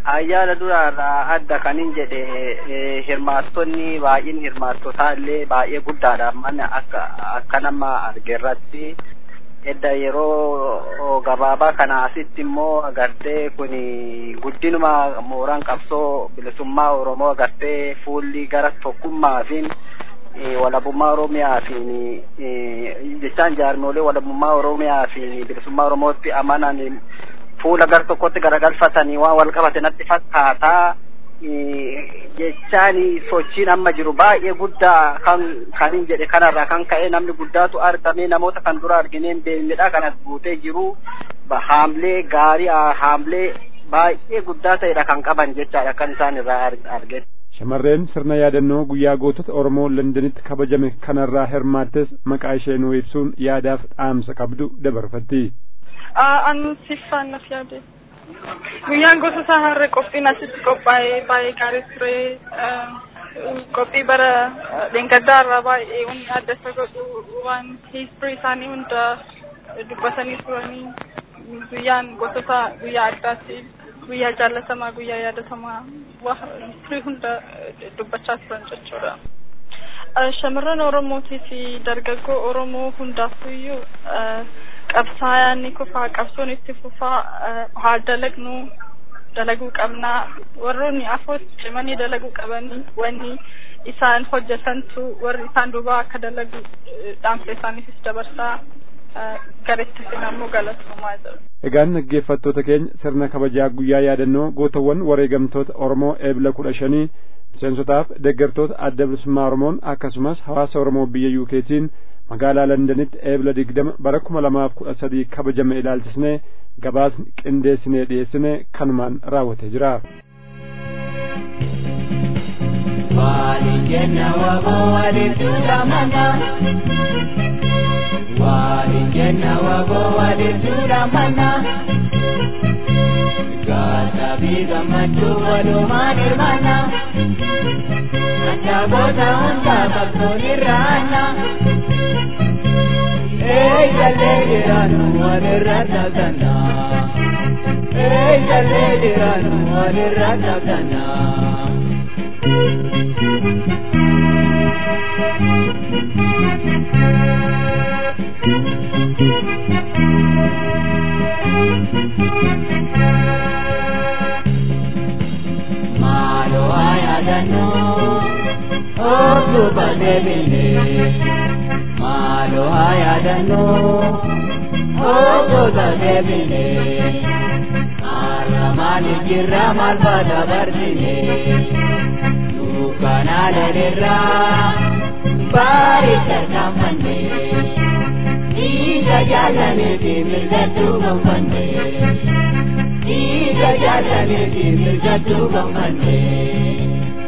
ayyaana duraarraa adda kanin jedhe hirmaattonni baay'een hirmaattotaa illee baay'ee guddaadha mana akka akka nama argeerratti edda yeroo gabaabaa kana asitti immoo agartee kun guddinuma mooraan qabsoo bilisummaa oromoo agartee fuulli gara tokkummaafiin walabummaa oromiyaa fi jechaan jaarmoolee walabummaa oromiyaa fi bilisummaa oromootti amanan fuula gar tokkotti garagalfatanii waan wal qabate natti fakkaataa jechaan sochiin amma jiru baay'ee guddaa kan kanin jedhe kanarraa kan ka'e namni guddaatu argame namoota kan dura argineen beelmedha kanas guutee jiru haamlee gaarii haamlee baay'ee guddaa ta'edha kan qaban jechaadha kan isaan irraa arge.
Shamarreen sirna yaadannoo guyyaa gootota Oromoo Londanitti kabajame kanarraa hirmaattes maqaa ishee nuu ibsuun yaadaaf dhaamsa qabdu dabarfatti.
An siffaannaaf yaade. Guyyaan gosoota harree qophiin asitti qophaa'ee baay'ee gaarii ture. Qophii bara dheengaddaa irraa baay'ee wanni adda isa godhu waan hiistirii isaanii hunda dubbatanii turanii guyyaan gosoota guyyaa addaatti guyyaa jaallatamaa guyyaa yaadatamaa hiistirii hunda dubbachaa turan jechuudha. Shamarran Oromootii fi dargaggoo Oromoo hundaafuyyuu qabsaa'aan ni kufaa qabsoon itti fufaa haa dalagnu dalaguu qabnaa warroonni afoo cimanii dalaguu qabanii wanni isaan hojjetantu warri isaan duubaa akka dalagu dhaamsa isaaniifis dabarsaa gareetti sinammoo galatoomaa jiru.
Egaan dhaggeeffattoota keenya sirna kabajaa guyyaa yaadannoo gootawwan wareegamtoota Oromoo eebla kudha shanii miseensotaaf deeggartoota adda bilisummaa Oromoon akkasumas hawaasa Oromoo biyya UKtiin magaalaa Londanitti eebla digdama bara kuma lamaaf kudha sadii kabajame ilaalchisnee gabaasni qindeessinee dhiyeessine kanumaan raawwatee jira.
Waalijenna waboo walitti mana. Waalijenna waboo walitti mana. Gaata fi gammachuu walumaan hirmaanna. Andaabota hundaa qabsoon irraanna. Eegalee jiraannu walirra taphannaa. Eegalee jiraannu walirra taphannaa. Maaloo ayaadannoo otuba deebinee maaloo ayaadannoo otuba deebinee arramaani jirra maal baata barsinee dukkanaa leelirraa baaricha saamannee dhiiga jaalaniiti mirgattuu gonfannee. Dhiiga jaalaniiti mirgattuu gonfannee.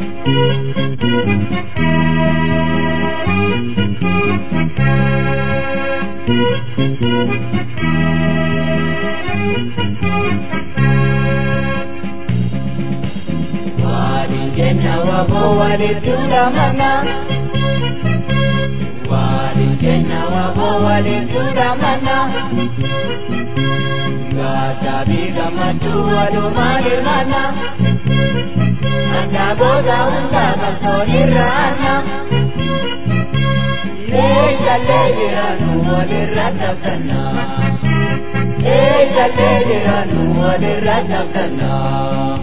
Waliin jenna waboo walitti hudhamana. Waliin jenna waboo walitti hudhamana. Gaata fi gammachuu walumaan hirmaanna. Andaabota hundaa qabsoon irraanna. Eegallee jiraannu walirra taphannaa. Eegallee jiraannu walirra taphannaa.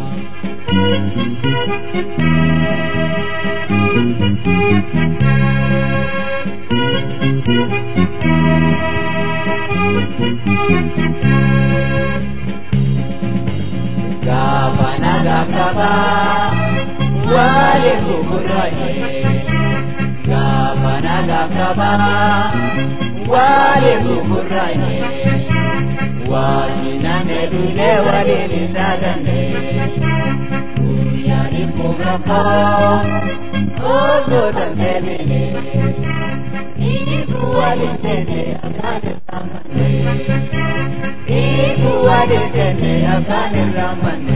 Gaafana gaafaba waliin gugurraaye. Gaafana gaafaba waliin gugurraaye. Waajjiname dulee waliin isaadane. Guyyaa dhibbuu gaafoo osoo dandeebine. Ibu waliin seene afaan irraamane. Ibu waliin seene afaan irraamane.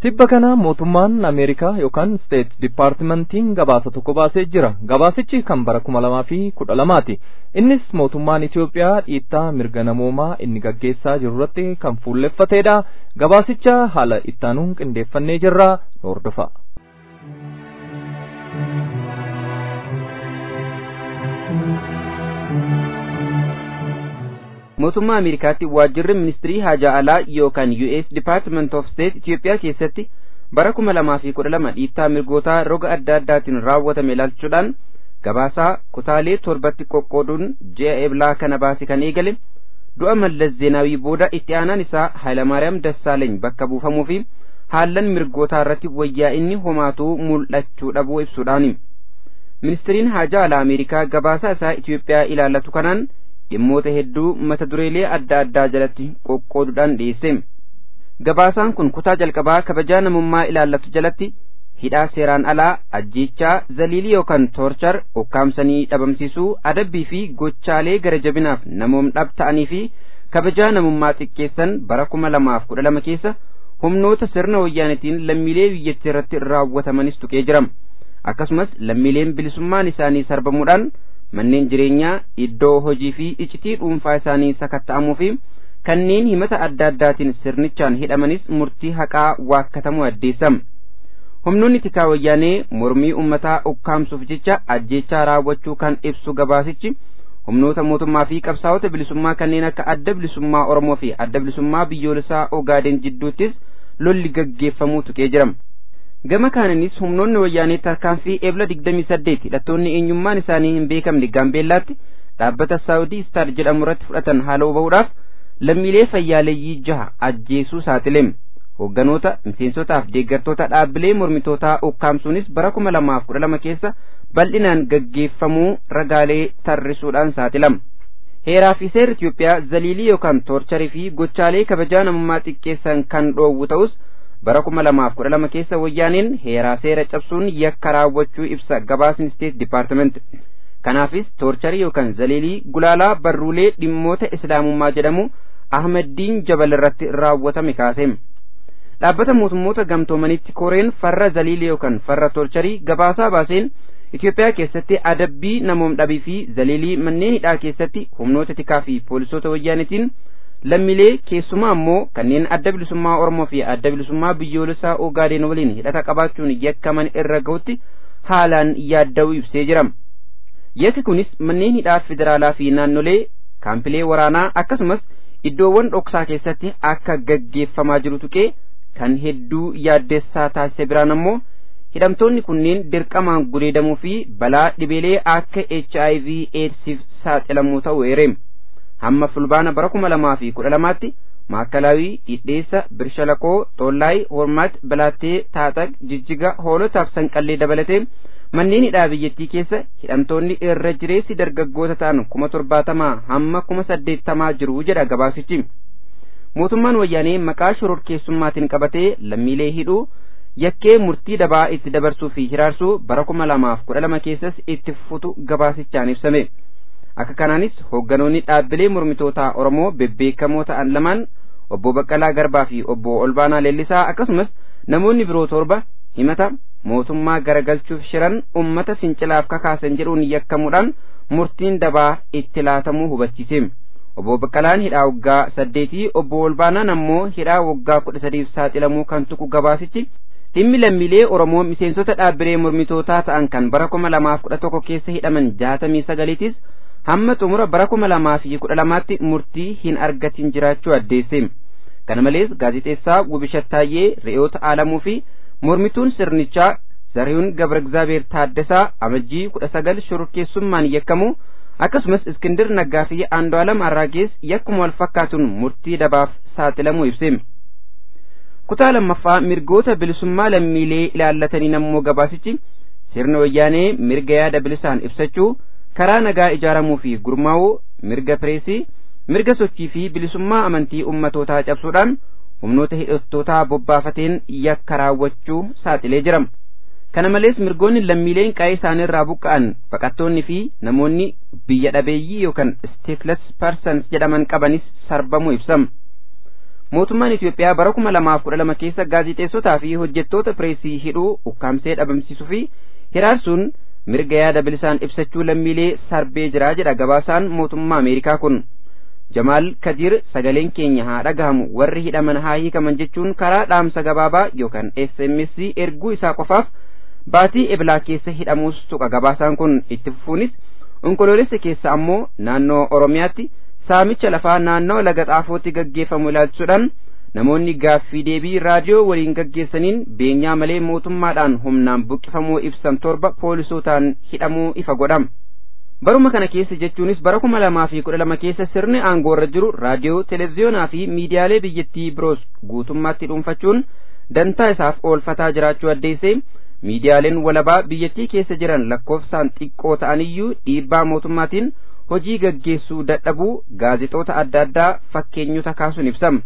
tibba kana mootummaan ameerikaa yookaan steet dipaartimentiin gabaasa tokko baasee jira gabaasichi kan bara kuma lamaa fi kudha lamaati innis mootummaan itiyoophiyaa dhiittaa mirga namoomaa inni gaggeessaa jiru irratti kan fuulleffateedha gabaasicha haala ittaanuun qindeeffannee jirra hordofa
mootummaa ameerikaatti waajjirri ministirii haajaa alaa yookaan us department of state itiyoophiyaa keessatti bara kuma lamaa fi kudha lama dhiittaa mirgootaa roga adda addaatiin raawwatame ilaalchuudhaan gabaasaa kutaalee torbatti qoqqooduun ji'a eblaa kana baase kan eegale du'a mallas zeenaawii booda itti aanaan isaa hayilamaariyaam dassaaleeny bakka buufamuu fi haallan mirgootaa irratti wayyaa inni homaatuu mul'achuu dhabuu ibsuudhaani ministiriin haajaa alaa ameerikaa gabaasaa isaa itiyoophiyaa ilaallatu kanaan dhimmoota hedduu mata dureelee adda addaa jalatti qoqqooduudhaan dhiyeesse gabaasaan kun kutaa jalqabaa kabajaa namummaa ilaallatu jalatti hidhaa seeraan alaa ajjeechaa zaliilii yookaan toorchar ukkaamsanii dhabamsiisuu adabbii fi gochaalee gara jabinaaf namoom dhab ta'anii fi kabajaa namummaa xiqqeessan bara kuma lamaaf kudha lama keessa humnoota sirna wayyaanitiin lammiilee biyyattii irratti raawwatamanis tuqee jira akkasumas lammiileen bilisummaan isaanii sarbamuudhaan manneen jireenyaa iddoo hojii fi icitii dhuunfaa isaanii sakatta'amuu fi kanneen himata adda addaatiin sirnichaan hidhamanis murtii haqaa waakkatamuu addeessa humnoonni tikaa wayyaanee mormii ummataa ukkaamsuuf jecha ajjeechaa raawwachuu kan ibsu gabaasichi humnoota mootummaa fi qabsaa'ota bilisummaa kanneen akka adda bilisummaa oromoo fi adda bilisummaa biyyoolessaa ogaaden jidduuttis lolli gaggeeffamuu tuqee jira gama kaaninis humnoonni wayyaanee tarkaanfii ebla digdamii saddeet hidhattoonni eenyummaan isaanii hin beekamne gaambeellaatti dhaabbata saawudii istaar jedhamu irratti fudhatan haala huba'uudhaaf lammiilee fayyaaleeyyii jaha ajjeesuu saaxile hoogganoota miseensotaaf deeggartoota dhaabbilee mormitootaa ukkaamsuunis bara kuma lamaaf kudha lama keessa bal'inaan gaggeeffamuu ragaalee tarrisuudhaan saaxilama heeraa fi seerri Itiyoophiyaa zaliilii yookaan toorcharii fi gochaalee kabajaa namummaa xiqqeessan kan dhoowwu ta'us bara kuma lamaaf kudha lama keessa wayyaaneen heeraa seera cabsuun yakka raawwachuu ibsa gabaasni steet dipaartiment kanaafis toorcharii yookaan zaliilii gulaalaa barruulee dhimmoota islaamummaa jedhamu ahmaddiin jabal irratti raawwatame kaase dhaabbata mootummoota gamtoomanitti koreen farra zaliilii yookaan farra toorcharii gabaasaa baaseen Itoophiyaa keessatti adabbii namoom dhabii fi zaliilii manneen hidhaa keessatti humnoota tikaa fi poolisoota wayyaanitiin lammiilee keessumaa ammoo kanneen adda bilisummaa Oromoo fi adda bilisummaa biyyoolessaa Ogaadeen waliin hidhata qabaachuun yakkaman irra gahutti haalaan yaadda'uu ibsee jira. Yakki kunis manneen hidhaa federaalaa fi naannolee kaampilee waraanaa akkasumas iddoowwan dhoksaa keessatti akka gaggeeffamaa jiru tuqee kan hedduu yaaddessaa taasise biraan ammoo hidhamtoonni kunneen dirqamaan gudeedamuu fi balaa dhibeelee akka HIV AIDSiif saaxilamuu ta'uu eereem. hamma fulbaana bara kuma lamaa fi kudha lamaatti maakalaawii dhidheessa birshalakoo toollaay hormaat balaattee taaxaq jijjiga hoolotaaf sanqallee dabalatee manneen hidhaa biyyattii keessa hidhamtoonni irra jireessi dargaggoota ta'an kuma torbaatamaa hamma kuma saddeettamaa jiru jedha gabaasichi mootummaan wayyaanee maqaa shororkeessummaatiin qabatee lammiilee hidhuu yakkee murtii dabaa itti dabarsuu fi hiraarsuu bara kuma lamaaf kudha lama keessas itti fufu gabaasichaan ibsame. akka kanaanis hoogganoonni dhaabbilee mormitootaa Oromoo bebbeekamoo ta'an lamaan obbo Baqqalaa Garbaa fi obbo Olbaanaa Leellisaa akkasumas namoonni biroo torba himata mootummaa garagalchuuf shiran ummata fincilaaf kakaasan jedhuun yakkamuudhaan murtiin dabaa itti laatamuu hubachiise. Obbo Baqqalaan hidhaa waggaa saddeetii obbo Olbaanaan ammoo hidhaa waggaa kudha sadiif saaxilamuu kan tuqu gabaasichi dhimmi lammiilee Oromoo miseensota dhaabbilee mormitootaa ta'an kan bara kuma lamaaf kudha tokko keessa hidhaman jaatamii sagaliitis hamma xumura bara kuma lamaa fi kudha lamaatti murtii hin argatin jiraachuu addeesse kana malees gaazixeessaa Wubishattaayyee Re'oota Aalamuu fi mormituun sirnichaa Zariyuun Gabra Egzaabeer Taaddasaa amajjii kudha sagal shororkeessummaan yakkamu akkasumas Iskindir Naggaa fi Andu'aalam Arraagees yakkuma wal fakkaatuun murtii dabaaf saaxilamuu ibse. kutaa lammaffaa mirgoota bilisummaa lammiilee ilaallatanii nammoo gabaasichi sirna wayyaanee mirga yaada bilisaan ibsachuu karaa nagaa ijaaramuu fi gurmaa'uu mirga pireesii mirga sochii fi bilisummaa amantii ummatootaa cabsuudhaan humnoota hidhattootaa bobbaafateen yakka raawwachuu saaxilee jira kana malees mirgoonni lammiileen qaa'ee isaaniirraa buqqa'an baqattoonni fi namoonni biyya dhabeeyyii yookaan stateless persons jedhaman qabanis sarbamuu ibsama mootummaan Itoophiyaa bara kuma lamaaf kudha lama keessa gaazixeessotaa fi hojjettoota pireesii hidhuu ukkaamsee dhabamsiisuu fi hiraarsuun mirga yaada bilisaan ibsachuu lammiilee sarbee jira jedha gabaasaan mootummaa Ameerikaa kun. Jamaal Kadir sagaleen keenya haa dhagahamu warri hidhaman haa hiikaman jechuun karaa dhaamsa gabaabaa yookaan SMS erguu isaa qofaaf baatii eblaa keessa hidhamuus tuqa gabaasaan kun itti fufuunis onkoloolessa keessa ammoo naannoo Oromiyaatti saamicha lafaa naannoo laga xaafootti gaggeeffamu ilaalchisuudhaan namoonni gaaffii deebii raadiyoo waliin gaggeessaniin beenyaa malee mootummaadhaan humnaan buqqifamuu ibsan torba poolisootaan hidhamuu ifa godhama. Baruma kana keessa jechuunis bara kuma lamaa fi kudha lama keessa sirni aangoo irra jiru raadiyoo, televiziyoonaa fi miidiyaalee biyyattii biroos guutummaatti dhuunfachuun dantaa isaaf oolfataa jiraachuu addeessee miidiyaaleen walabaa biyyattii keessa jiran lakkoofsaan xiqqoo ta'aniyyuu dhiibbaa mootummaatiin hojii gaggeessuu dadhabuu gaazexoota adda addaa fakkeenyota kaasuun ibsama.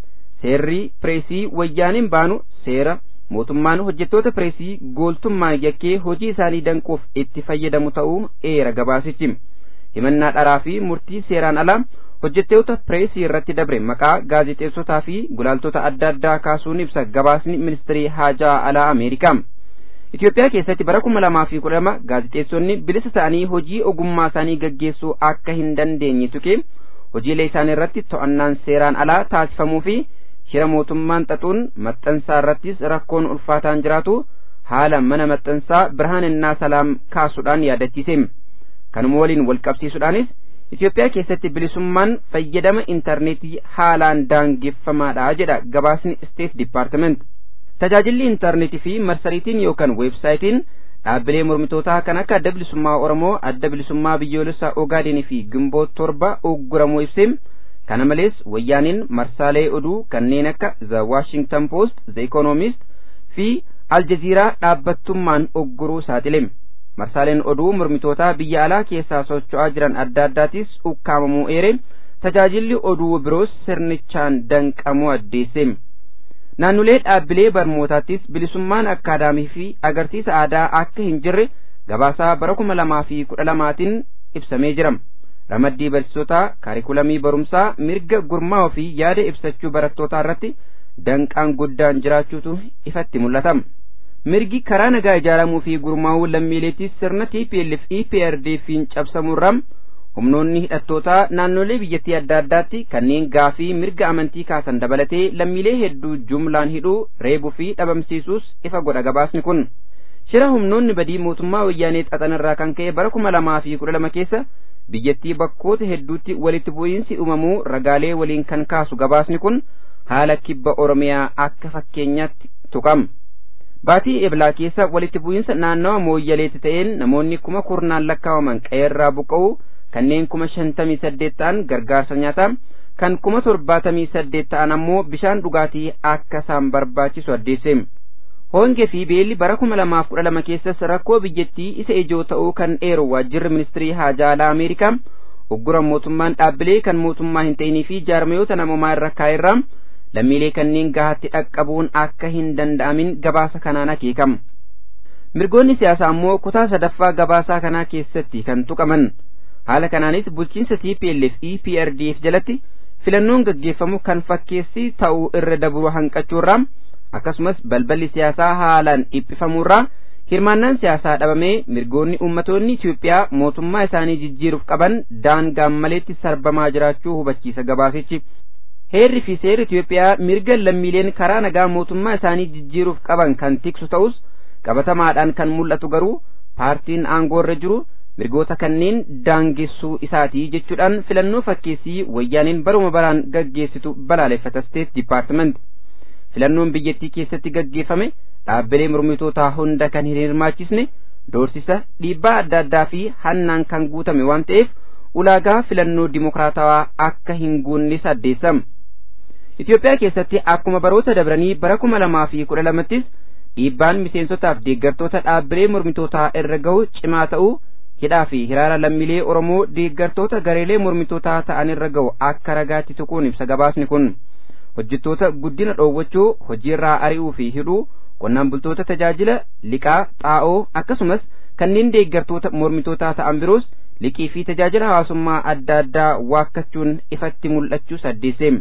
Seerri pireesii wayyaaniin baanu seera mootummaan hojjettoota pireesii gooltummaan yakkee hojii isaanii danquuf itti fayyadamu ta'uu eera gabaasichi. Himannaa dharaa fi murtii seeraan alaa hojjettoota pireesii irratti dabre maqaa gaazexeessotaa fi gulaaltota adda addaa kaasuun ibsa gabaasni ministirii haajaa alaa Ameerikaa. Itoophiyaa keessatti bara kuma lamaa fi kudha lama gaazexeessonni bilisa ta'anii hojii ogummaa isaanii gaggeessuu akka hin dandeenye tuqee hojiilee isaanii irratti to'annaan seeraan alaa taasifamuu fi shira mootummaan xaxuun maxxansaa irrattis rakkoon ulfaataan jiraatu haala mana maxxansaa birhaaninnaa salaam kaasuudhaan yaadachiise. Kanuma waliin wal qabsiisuudhaanis Itoophiyaa keessatti bilisummaan fayyadama intarneetii haalaan daangeffamaadha jedha gabaasni State Department. Tajaajilli intarneetii fi marsariitiin yookaan weebsaayitiin dhaabbilee mormitootaa kan akka adda bilisummaa Oromoo, adda bilisummaa biyyoolessaa Ogaadenii fi Gimboo torba ugguramuu ibsee kana malees wayyaaniin marsaalee oduu kanneen akka The Washington Post, The Economist fi Al Jazeeraa dhaabbattummaan ugguruu saaxile. Marsaaleen oduu mormitootaa biyya alaa keessaa socho'aa jiran adda addaatis ukkaamamuu eere tajaajilli oduu biroos sirnichaan danqamuu addeesse. Naannolee dhaabbilee barnootaattis bilisummaan akkaadaamii fi agarsiisa aadaa akka hin jirre gabaasaa bara kuma lamaa fi kudha lamaatiin ibsamee jira. Ramaddii barsiisotaa kaarikulamii barumsaa mirga gurmaa'uu fi yaada ibsachuu barattootaa irratti danqaan guddaan jiraachuutu ifatti mul'ata. Mirgi karaa nagaa ijaaramuu fi gurmaa'uu lammiileettis sirna TPLF EPRDF'n cabsamuurraa humnoonni hidhattootaa naannolee biyyattii adda addaatti kanneen gaafii mirga amantii kaasan dabalatee lammiilee hedduu jumlaan hidhuu reebuu fi dhabamsiisuus ifa godha gabaasni kun. Shira humnoonni badii mootummaa wayyaanee xaxanirraa kan ka'e bara kuma lamaa fi kudha lama keessa biyyattii bakkoota hedduutti walitti bu'iinsi uumamuu ragaalee waliin kan kaasu gabaasni kun haala kibba Oromiyaa akka fakkeenyaatti tuqama. Baatii eblaa keessa walitti bu'iinsa naannawa mooyyaleetti ta'een namoonni kuma kurnaan lakkaawaman qe'eerraa buqqa'uu kanneen kuma shantamii saddeet ta'an gargaarsa nyaataa kan kuma torbaatamii saddeet ta'an ammoo bishaan dhugaatii akka isaan barbaachisu addeesse. Hongee fi beelli bara kuma lamaaf kudha lama keessas rakkoo biyyattii isa ijoo ta'uu kan eeru waajjirri ministirii haajaa alaa Ameerikaa uggura mootummaan dhaabbilee kan mootummaa hin ta'inii fi jaarmayoota namoomaa irra kaa'erraa lammiilee kanneen gahaatti dhaqqabuun akka hin danda'amin gabaasa kanaan akeekama. Mirgoonni siyaasaa ammoo kutaa sadaffaa gabaasaa kanaa keessatti kan tuqaman. Haala kanaanis bulchiinsa TPLF EPRDF jalatti filannoon gaggeeffamu kan fakkeessi ta'uu irra dabru hanqachuurraa akkasumas balballi siyaasaa haalaan dhiphifamuurraa hirmaannaan siyaasaa dhabamee mirgoonni ummatoonni Itoophiyaa mootummaa isaanii jijjiiruuf qaban daangaan maleetti sarbamaa jiraachuu hubachiisa gabaasichi. Heerri fi seerri Itoophiyaa mirga lammiileen karaa nagaa mootummaa isaanii jijjiiruuf qaban kan tiksu ta'us qabatamaadhaan kan mul'atu garuu paartiin aangoorra jiru mirgoota kanneen daangessuu isaatii jechuudhaan filannoo fakkeessii wayyaaniin baruma baraan gaggeessitu balaaleffata State Department. Filannoon biyyattii keessatti gaggeeffame dhaabbilee mormitootaa hunda kan hin hirmaachisne doorsisa dhiibbaa adda addaa fi hannaan kan guutame waan ta'eef ulaagaa filannoo dimokiraatawaa akka hin guunnes addeessama. Itoophiyaa keessatti akkuma baroota dabranii bara kuma lamaa fi kudha lamattis dhiibbaan miseensotaaf deeggartoota dhaabbilee mormitootaa irra gahu cimaa ta'uu hidhaa fi hiraara lammiilee Oromoo deeggartoota gareelee mormitootaa ta'an irra gahu akka ragaatti tuquun ibsa gabaasni kun. Hojjettoota guddina dhoowwachuu hojiirraa ari'uu fi hidhuu qonnaan bultoota tajaajila liqaa xaa'oo akkasumas kanneen deeggartoota mormitootaa ta'an biroos liqii fi tajaajila hawaasummaa adda addaa waakkachuun ifatti mul'achuu addeesse.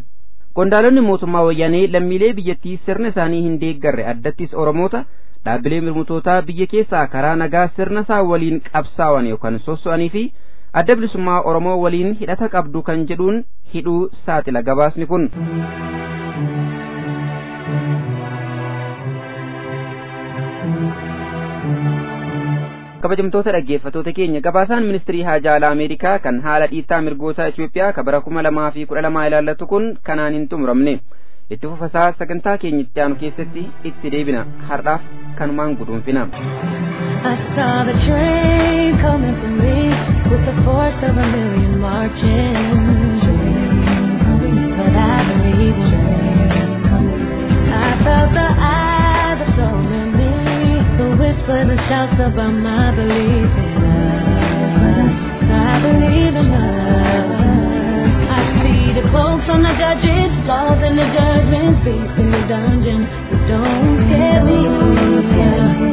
qondaalonni mootummaa wayyaanee lammiilee biyyattii sirna isaanii hin deeggarre addattis oromoota dhaabbilee mirmutootaa biyya keessaa karaa nagaa sirna isaa waliin qabsaa'an yookaan sosso'anii fi adda bilisummaa oromoo waliin hidhata qabdu kan jedhuun hidhuu saaxila gabaasni kun. kabajamtoota dhaggeeffattoota keenya gabaasaan ministirii haajaa alaa ameerikaa kan haala dhiittaa mirgoota Itoophiyaa ka bara kuma lamaa fi kudha lamaa ilaallatu kun kanaan hin xumuramne itti fufasaa sagantaa keenya itti aanu keessatti itti deebina har'aaf kanumaan guduunfina.
I saw the train coming for me with the force of a million marching. But I believe I felt the eye that told me the whisper that shouts about my belief in love. I believe in love. I see the quotes on the judges, flaws in the judgment, beasts in the dungeon. But don't scare me. Don't scare me.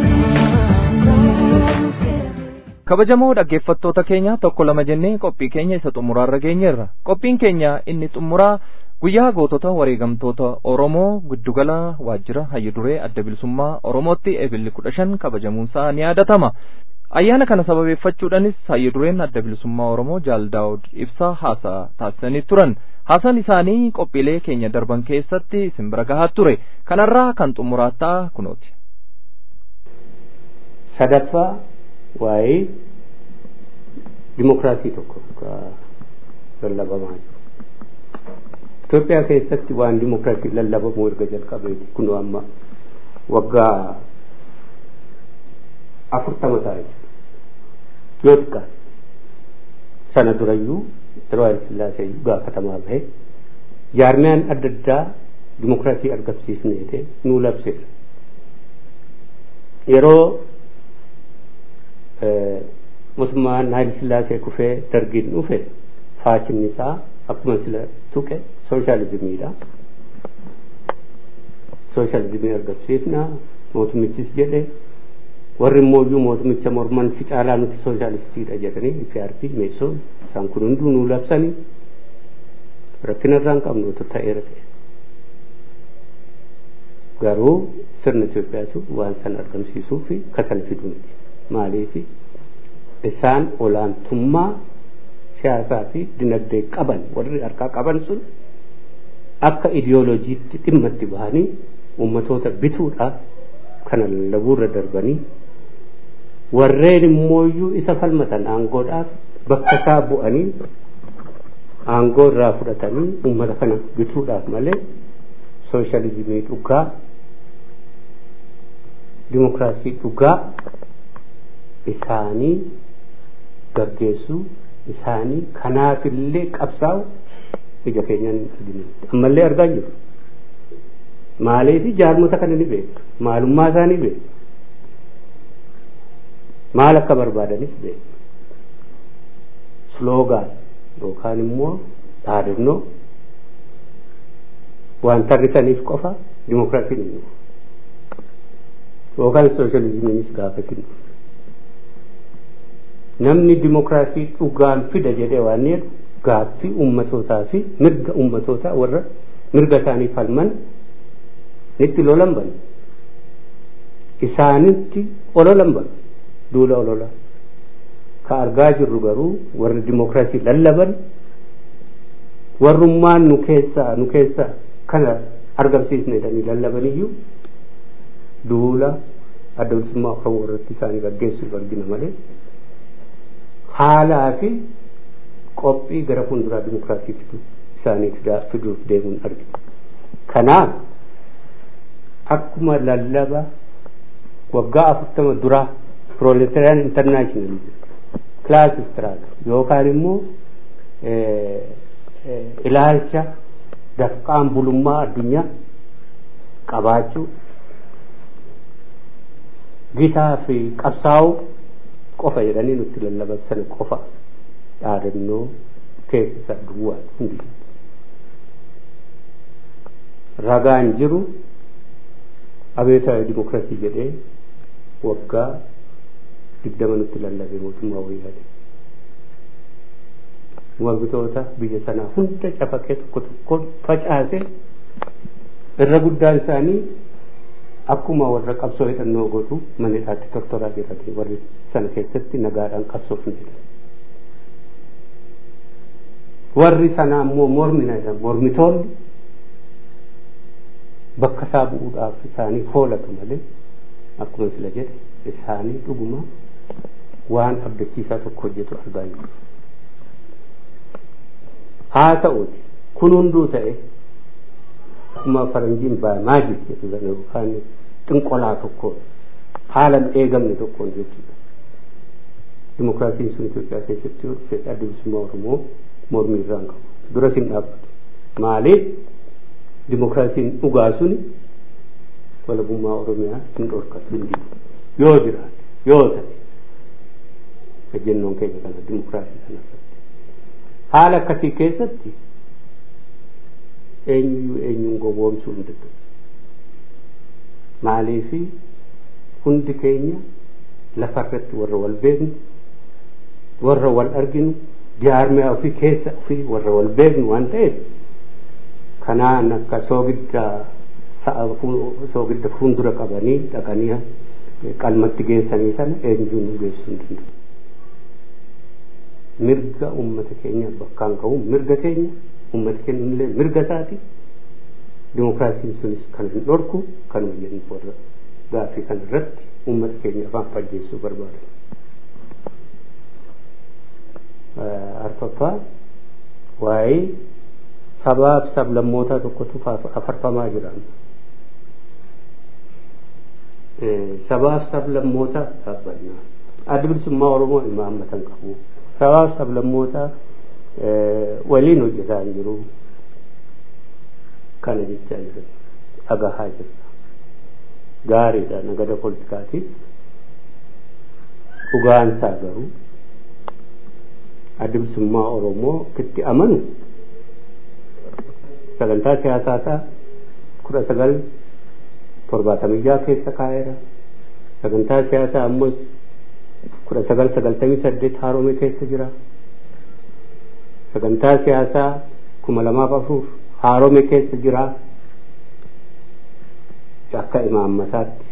kabajamoo dhaggeeffattoota keenya tokko lama jennee qophii keenya isa xumuraarra geenyeerra qophiin keenya inni xumuraa guyyaa gootota wareegamtoota oromoo giddugala waajjira hayyuduree adda bilisummaa oromootti ebilli kudha shan kabajamuunsaa ni yaadatama ayyaana kana sababeeffachuudhanis hayyudureen adda bilisummaa oromoo jaal daawud ibsaa haasaa taasisanii turan haasaan isaanii qophiilee keenya darban keessatti isin bira gahaa ture kanarraa kan xumuraattaa kunooti
sadaffaa waa'ee dimokiraasii tokko lallabamaa jiru. Itoophiyaa keessatti waan dimokiraasii lallabamu erga jalqabeeti kun amma waggaa afurtama ta'a jechuudha. Yoo xiqqaate sana durayyuu yeroo Hayil Sillaasee gaafatamaa bahe jaarmiyaan adda addaa dimokiraasii argamsiisneete nuu labseera. Yeroo mootummaan Hayil Sillaasee kufee dargiin dhufe faachinni isaa akkuma sila tuqe sooshaalizimiidha. Sooshaalizimii argamsiifna mootummichis jedhe warri immooyyuu mootummicha morman si caalaa nuti sooshaalistiidha jedhanii IPRP meessoon isaan kun hunduu nuu labsanii rakkina irraa hin qabnu otoo ta'eera ta'e. Garuu sirna Itoophiyaatu waan sana argamsiisuu fi kasana fiduu miti. Maaliifi isaan olaantummaa siyaasaa fi dinagdee qaban warri harkaa qaban sun akka idiyooloojiitti dhimma itti bahanii ummatoota bituudhaaf kana lallabuurra darbanii warreen immooyyuu isa falmatan aangoodhaaf bakka isaa bu'anii aangoo irraa fudhatanii ummata kana bituudhaaf malee sooshaalizimii dhugaa dimokiraasii dhugaa isaanii gaggeessuu isaanii kanaafillee qabsaa'u ija keenyaan hin arginu ammallee argaa jiru maaliifi jaarmota kana ni beeku maalummaa isaa ni beeku maal akka barbaadanis beeku sloogaan yookaan immoo dhaadannoo waan tarrisaniif qofa dimokiraasiin hin yookaan sooshaalizimiinis gaafatin namni dimokiraasii dhugaan fida jedhee waan jedhu gaaffii ummatootaa fi mirga ummatootaa warra mirga isaanii falman nitti lolan banu isaanitti ololan banu duula olola ka argaa jirru garuu warri dimokiraasii lallaban warrummaan nu keessaa nu keessaa kana argamsiisne jedhanii lallabaniyyuu duula adda bilisummaa oromoo irratti isaanii gaggeessuuf argina malee haalaa fi qophii gara fuulduraa dimokiraasii fidu isaanii fiduuf deemuun argina. Kanaaf akkuma lallaba waggaa afurtama duraa proletarian international class struggle yookaan immoo ilaalcha dafqaan bulummaa addunyaa qabaachuu gitaa fi qabsaa'uu qofa jedhanii nutti lallaban sana qofa dhaadannoo keessa duwwaa hundi ragaan jiru abeetaa dimokiraasii jedhee waggaa digdama nutti lallabe mootummaa wayyaane mormitoota biyya sanaa hunda cafaqee tokko tokkoon facaase irra guddaan isaanii akkuma warra qabsoo hidhannoo godhu mana hidhaatti tortoraa jiranii warri sana keessatti nagaadhaan qabsoof hin jiran. Warri sanaa immoo mormina jedhan mormitoonni bakka isaa bu'uudhaaf isaanii foolatu malee akkuma sila jedhe isaanii dhuguma waan abdachiisaa tokko hojjetu argaa jiru. Haa ta'uuti kun hunduu ta'e akkuma faranjiin baay'ee jedhu sana yookaan xinqolaa tokkoon haala hin eegamne tokkoon jechuudha. Dimokiraasiin sun Itoophiyaa keessatti yoo dhufe adda bilisummaa Oromoo mormii irraan qabu. Dura sin dhaabbatu. Maaliif dimokiraasiin dhugaa suni walabummaa Oromiyaa hin dhorkatu hin didu. Yoo jiraate yoo ta'e ejjennoon keenya kana dimokiraasii sana irratti. Haala akkasii keessatti eenyuyyuu eenyuun gowwoomsuu hin danda'u. Maaliifi hundi keenya lafarratti warra wal beeknu warra wal arginu jaarmiyaa ofii keessa ofii warra wal beeknu waan ta'eef kanaan akka soogidda soogidda fuuldura qabanii dhaqanii qalmatti geessanii sana eenyuun nu geessuu hin danda'u. Mirga uummata keenya bakkaan ka'u mirga keenya uummata keenya illee mirga isaati. Dimokiraasiin sunis kan hin dhorku kanuma jedhu warra gaaffii kana irratti uummata keenya afaan fajjeessuu barbaadan. Arfaffaa waa'ee sabaaf sablammootaa tokkotu afarfamaa jira. Sabaaf sablammootaa dhaabbannaa. Adda bilisummaa Oromoo imaammatan qabu. Sabaaf sablammootaa waliin hojjetaa hin jiru. Kana jechaa jiran dhagahaa jirra. Gaariidha nagada poolitikaatiif. Dhugaansaa garuu adda bilisummaa Oromoo itti amanu sagantaa siyaasaa isaa kudha sagal torbaatamii jaha keessa kaa'eera. Sagantaa siyaasaa ammas kudha sagal sagaltamii saddeet haaromee keessa jira. Sagantaa siyaasaa kuma lamaaf afur haaromee keessa jira. Akka imaammataatti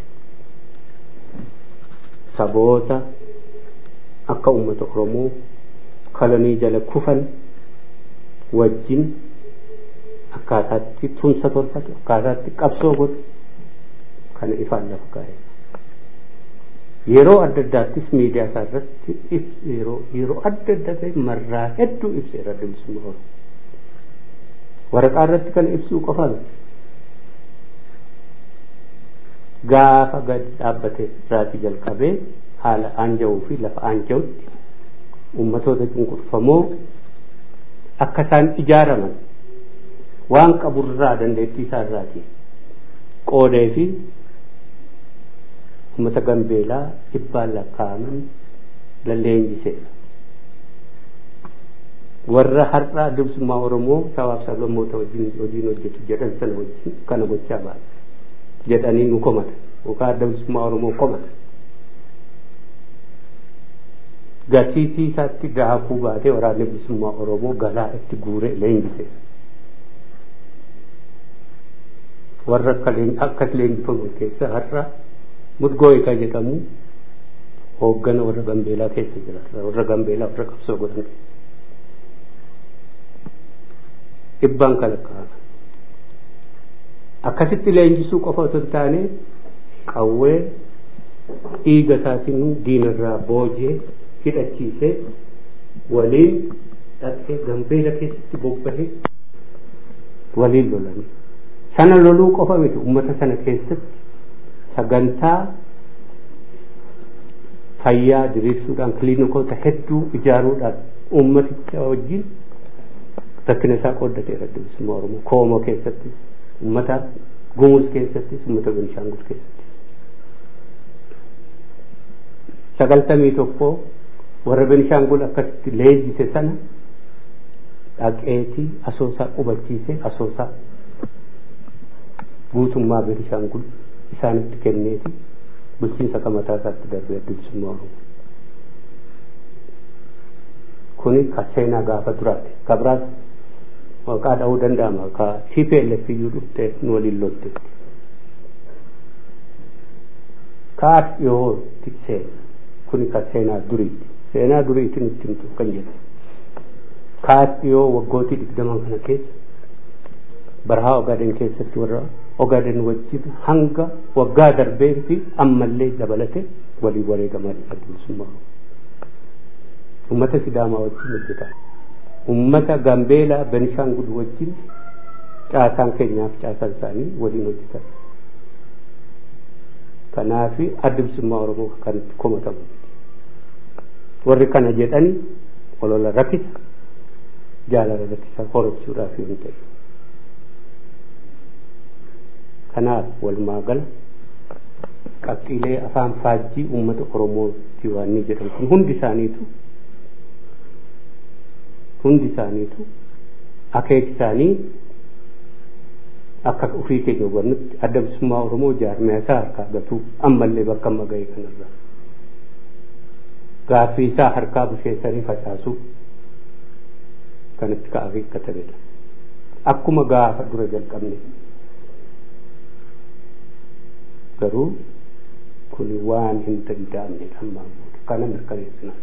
saboota akka uummata Oromoo kolonii jala kufan wajjin akkaataatti tumsa tolfatu akkaataatti qabsoo godhu kana ifaan lafa kaa'e. Yeroo adda addaattis miidiyaa isaa irratti yeroo yeroo adda adda ta'e marraa hedduu ibseera bilisummaa Oromoo. Waraqaa irratti kana ibsuu qofa miti. Gaafa gadi dhaabbate irraatii jalqabee haala aanjawuu fi lafa aanjawutti ummatoota cunqurfamoo akka isaan ijaaraman waan qaburraa dandeettii isaa irraatii qoodee fi ummata gambeelaa dhibbaan lakkaa'aman lalleenjiseera. Warra har'aa bilisummaa Oromoo sabaaf sablammoota wajjin hojiin hojjetu jedhan sana wajjin kana gochaa baala. jedhanii nu komatan yookaan adda bilisummaa Oromoo komatan. Gatiitii isaatti daakuu baatee waraanni bilisummaa Oromoo galaa itti guuree leenjise. Warra akka akkas leenjifaman keessa har'a mudgooyika jedhamu hooggana warra gambeelaa keessa jira. Warra gambeelaa warra qabsoo godhan dhibbaan kalaqaama. akkasitti leenjisuu qofa otoo hin taane qawwee dhiiga isaatiin diinarraa boojee hidhachiisee waliin dhaqee gambeela keessatti bobbahee waliin lolanii sana loluu qofa miti ummata sana keessatti sagantaa fayyaa diriirsuudhaan kiliinikoota hedduu ijaaruudhaan ummaticha wajjin rakkina isaa qooddateera bilisummaa oromoo koomoo keessatti ummata gumuus keessatti ummata benishaangul keessatti sagaltamii tokko warra benishaangul akkasitti leenjise sana dhaqeetii asoosaa qubachiise asoosaa guutummaa benishaangul isaanitti kenneeti bulchiinsa mataa isaatti darbee bilisummaa oromoo kuni ka seenaa gaafa duraati ka biraas maqaa dha'uu danda'ama ka TPLF iyyuu dhuftee nu waliin lolte kaas dhiyootti seena kuni ka seenaa duriiti seenaa duriiti nutti himtu kan jedhu kaas dhiyoo waggootii digdaman kana keessa barahaa ogaaden keessatti warra ogaaden wajjin hanga waggaa darbee fi ammallee dabalate walii wareegamaa adda bilisummaa ummata sidaamaa wajjin hojjetaa ummata gambeelaa benishaangul wajjin caasaan keenyaaf caasaan isaanii waliin hojjetan kanaaf adda bilisummaa oromoo kan komatamu warri kana jedhani olola rakkisa jaalala rakkisa horachuudhaaf yoo ta'e kanaaf walumaa gala qabxiilee afaan faajjii uummata oromooti waan ni jedhan kun hundi isaaniitu hundi isaaniitu akeek isaanii akka ofii keenya hubannutti adda bilisummaa oromoo jaarmiyaa isaa harkaa gatuu ammallee bakka amma ga'e kanarra gaaffii isaa harkaa busheessanii facaasuu kanatti ka akeekkatanidha akkuma gaafa dura jalqabne garuu kun waan hin danda'amnedha ammaan booda kana mirkaneessina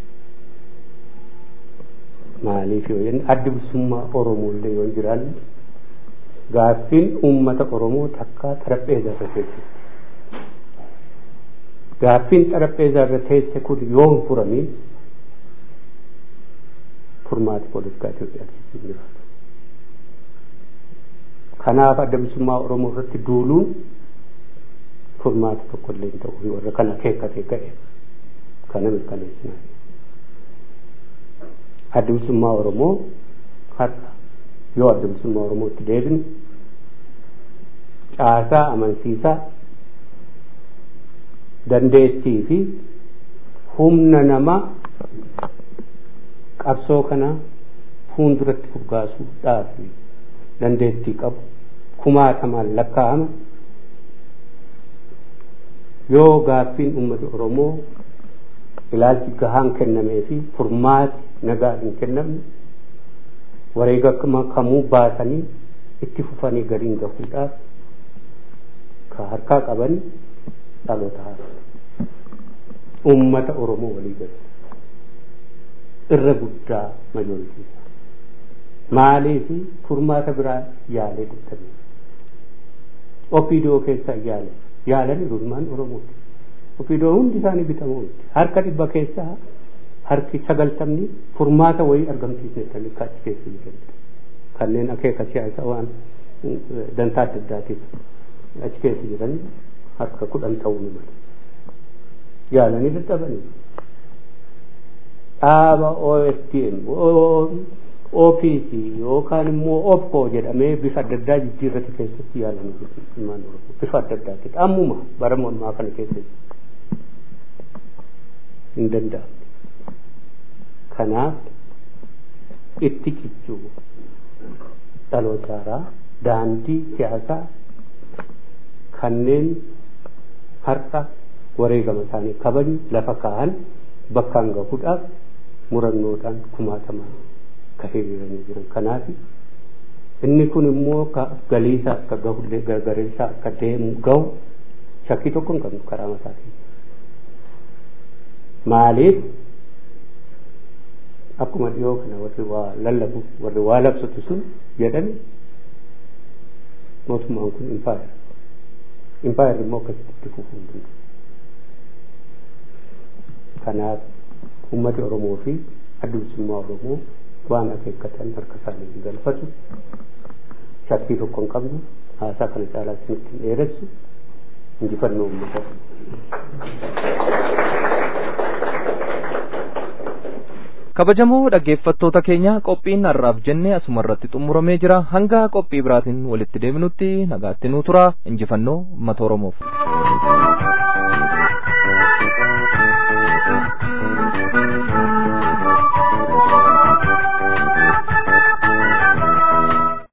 maaliif yoo jenne addi bilisummaa oromoollee yoo hin jiraanne gaaffiin uummata oromoo takka xarapheezaa irra teessetti gaaffiin xarapheezaa irra teesse kun yoo hin furamin furmaati poolitikaa Itoophiyaa keessa hin jiraatu kanaaf adda bilisummaa oromoo irratti duuluun furmaata tokko illee hin ta'u warra kana akeekkate ga'e kana mirkaneessinaa adda bilisummaa oromoo har'a yoo adda bilisummaa oromootti deebine caasaa amansiisaa dandeettii fi humna namaa qabsoo kana fuulduratti furgaasuudhaaf dandeettii qabu kumaatamaan lakkaa'ama yoo gaaffiin uummata oromoo ilaalchi gahaan kennamee fi furmaati nagaa hin kennamne wareegama kamuu baasanii itti fufanii galiin gahuudhaaf ka harkaa qaban dhaloota haaraa uummata oromoo walii galu irra guddaa majooritiisa maaliif furmaata biraa yaalee dubbatan opiidoo keessaa yaale yaalanii ilmaan oromooti opiidoo hundi isaanii bitamoo miti harka dhibba keessaa harki sagaltamni furmaata wayii argamsiisne kan achi keessa jiranidha kanneen akeeka siyaasaa waan dantaa adda addaatiif achi keessa jiran harka kudhan ta'uu ni mala yaalanii dadhabanii dhaaba OSTM OPC yookaan immoo OPCO jedhamee bifa adda addaa jijjiirrati keessatti yaalanii ilmaan oromoo bifa adda addaati ammuma bara mormaa kana keessa hin danda'amne kanaaf itti cichuu dhaloota haaraa daandii siyaasaa kanneen har'a wareegama isaanii kabaju lafa kaa'an bakkaan gahuudhaaf murannoodhaan kumaatamaa ka hiriiranii jiran kanaaf inni kun immoo ka galiisa akka gahullee gargareessa akka deemu gahu shakkii tokko hin qabnu karaa mataatiin maaliif akkuma dhiyoo kana warri waa lallabu warri waa labsatu sun jedhani mootummaan kun impaayar impaayar immoo akkasitti itti fufuu hin danda'u kanaaf ummati oromoo fi adda bilisummaa oromoo waan akeekkatan harka isaanii hin galfatu shakkii tokko hin qabnu haasaa kana caalaa isinitti hin dheeressu injifannoo ummata
kabajamoo dhaggeeffattoota keenya qophiin har'aaf jenne asuma irratti xumuramee jira hanga qophii biraatiin walitti deebinutti nagaatti nuu tura injifannoo ummata oromoof.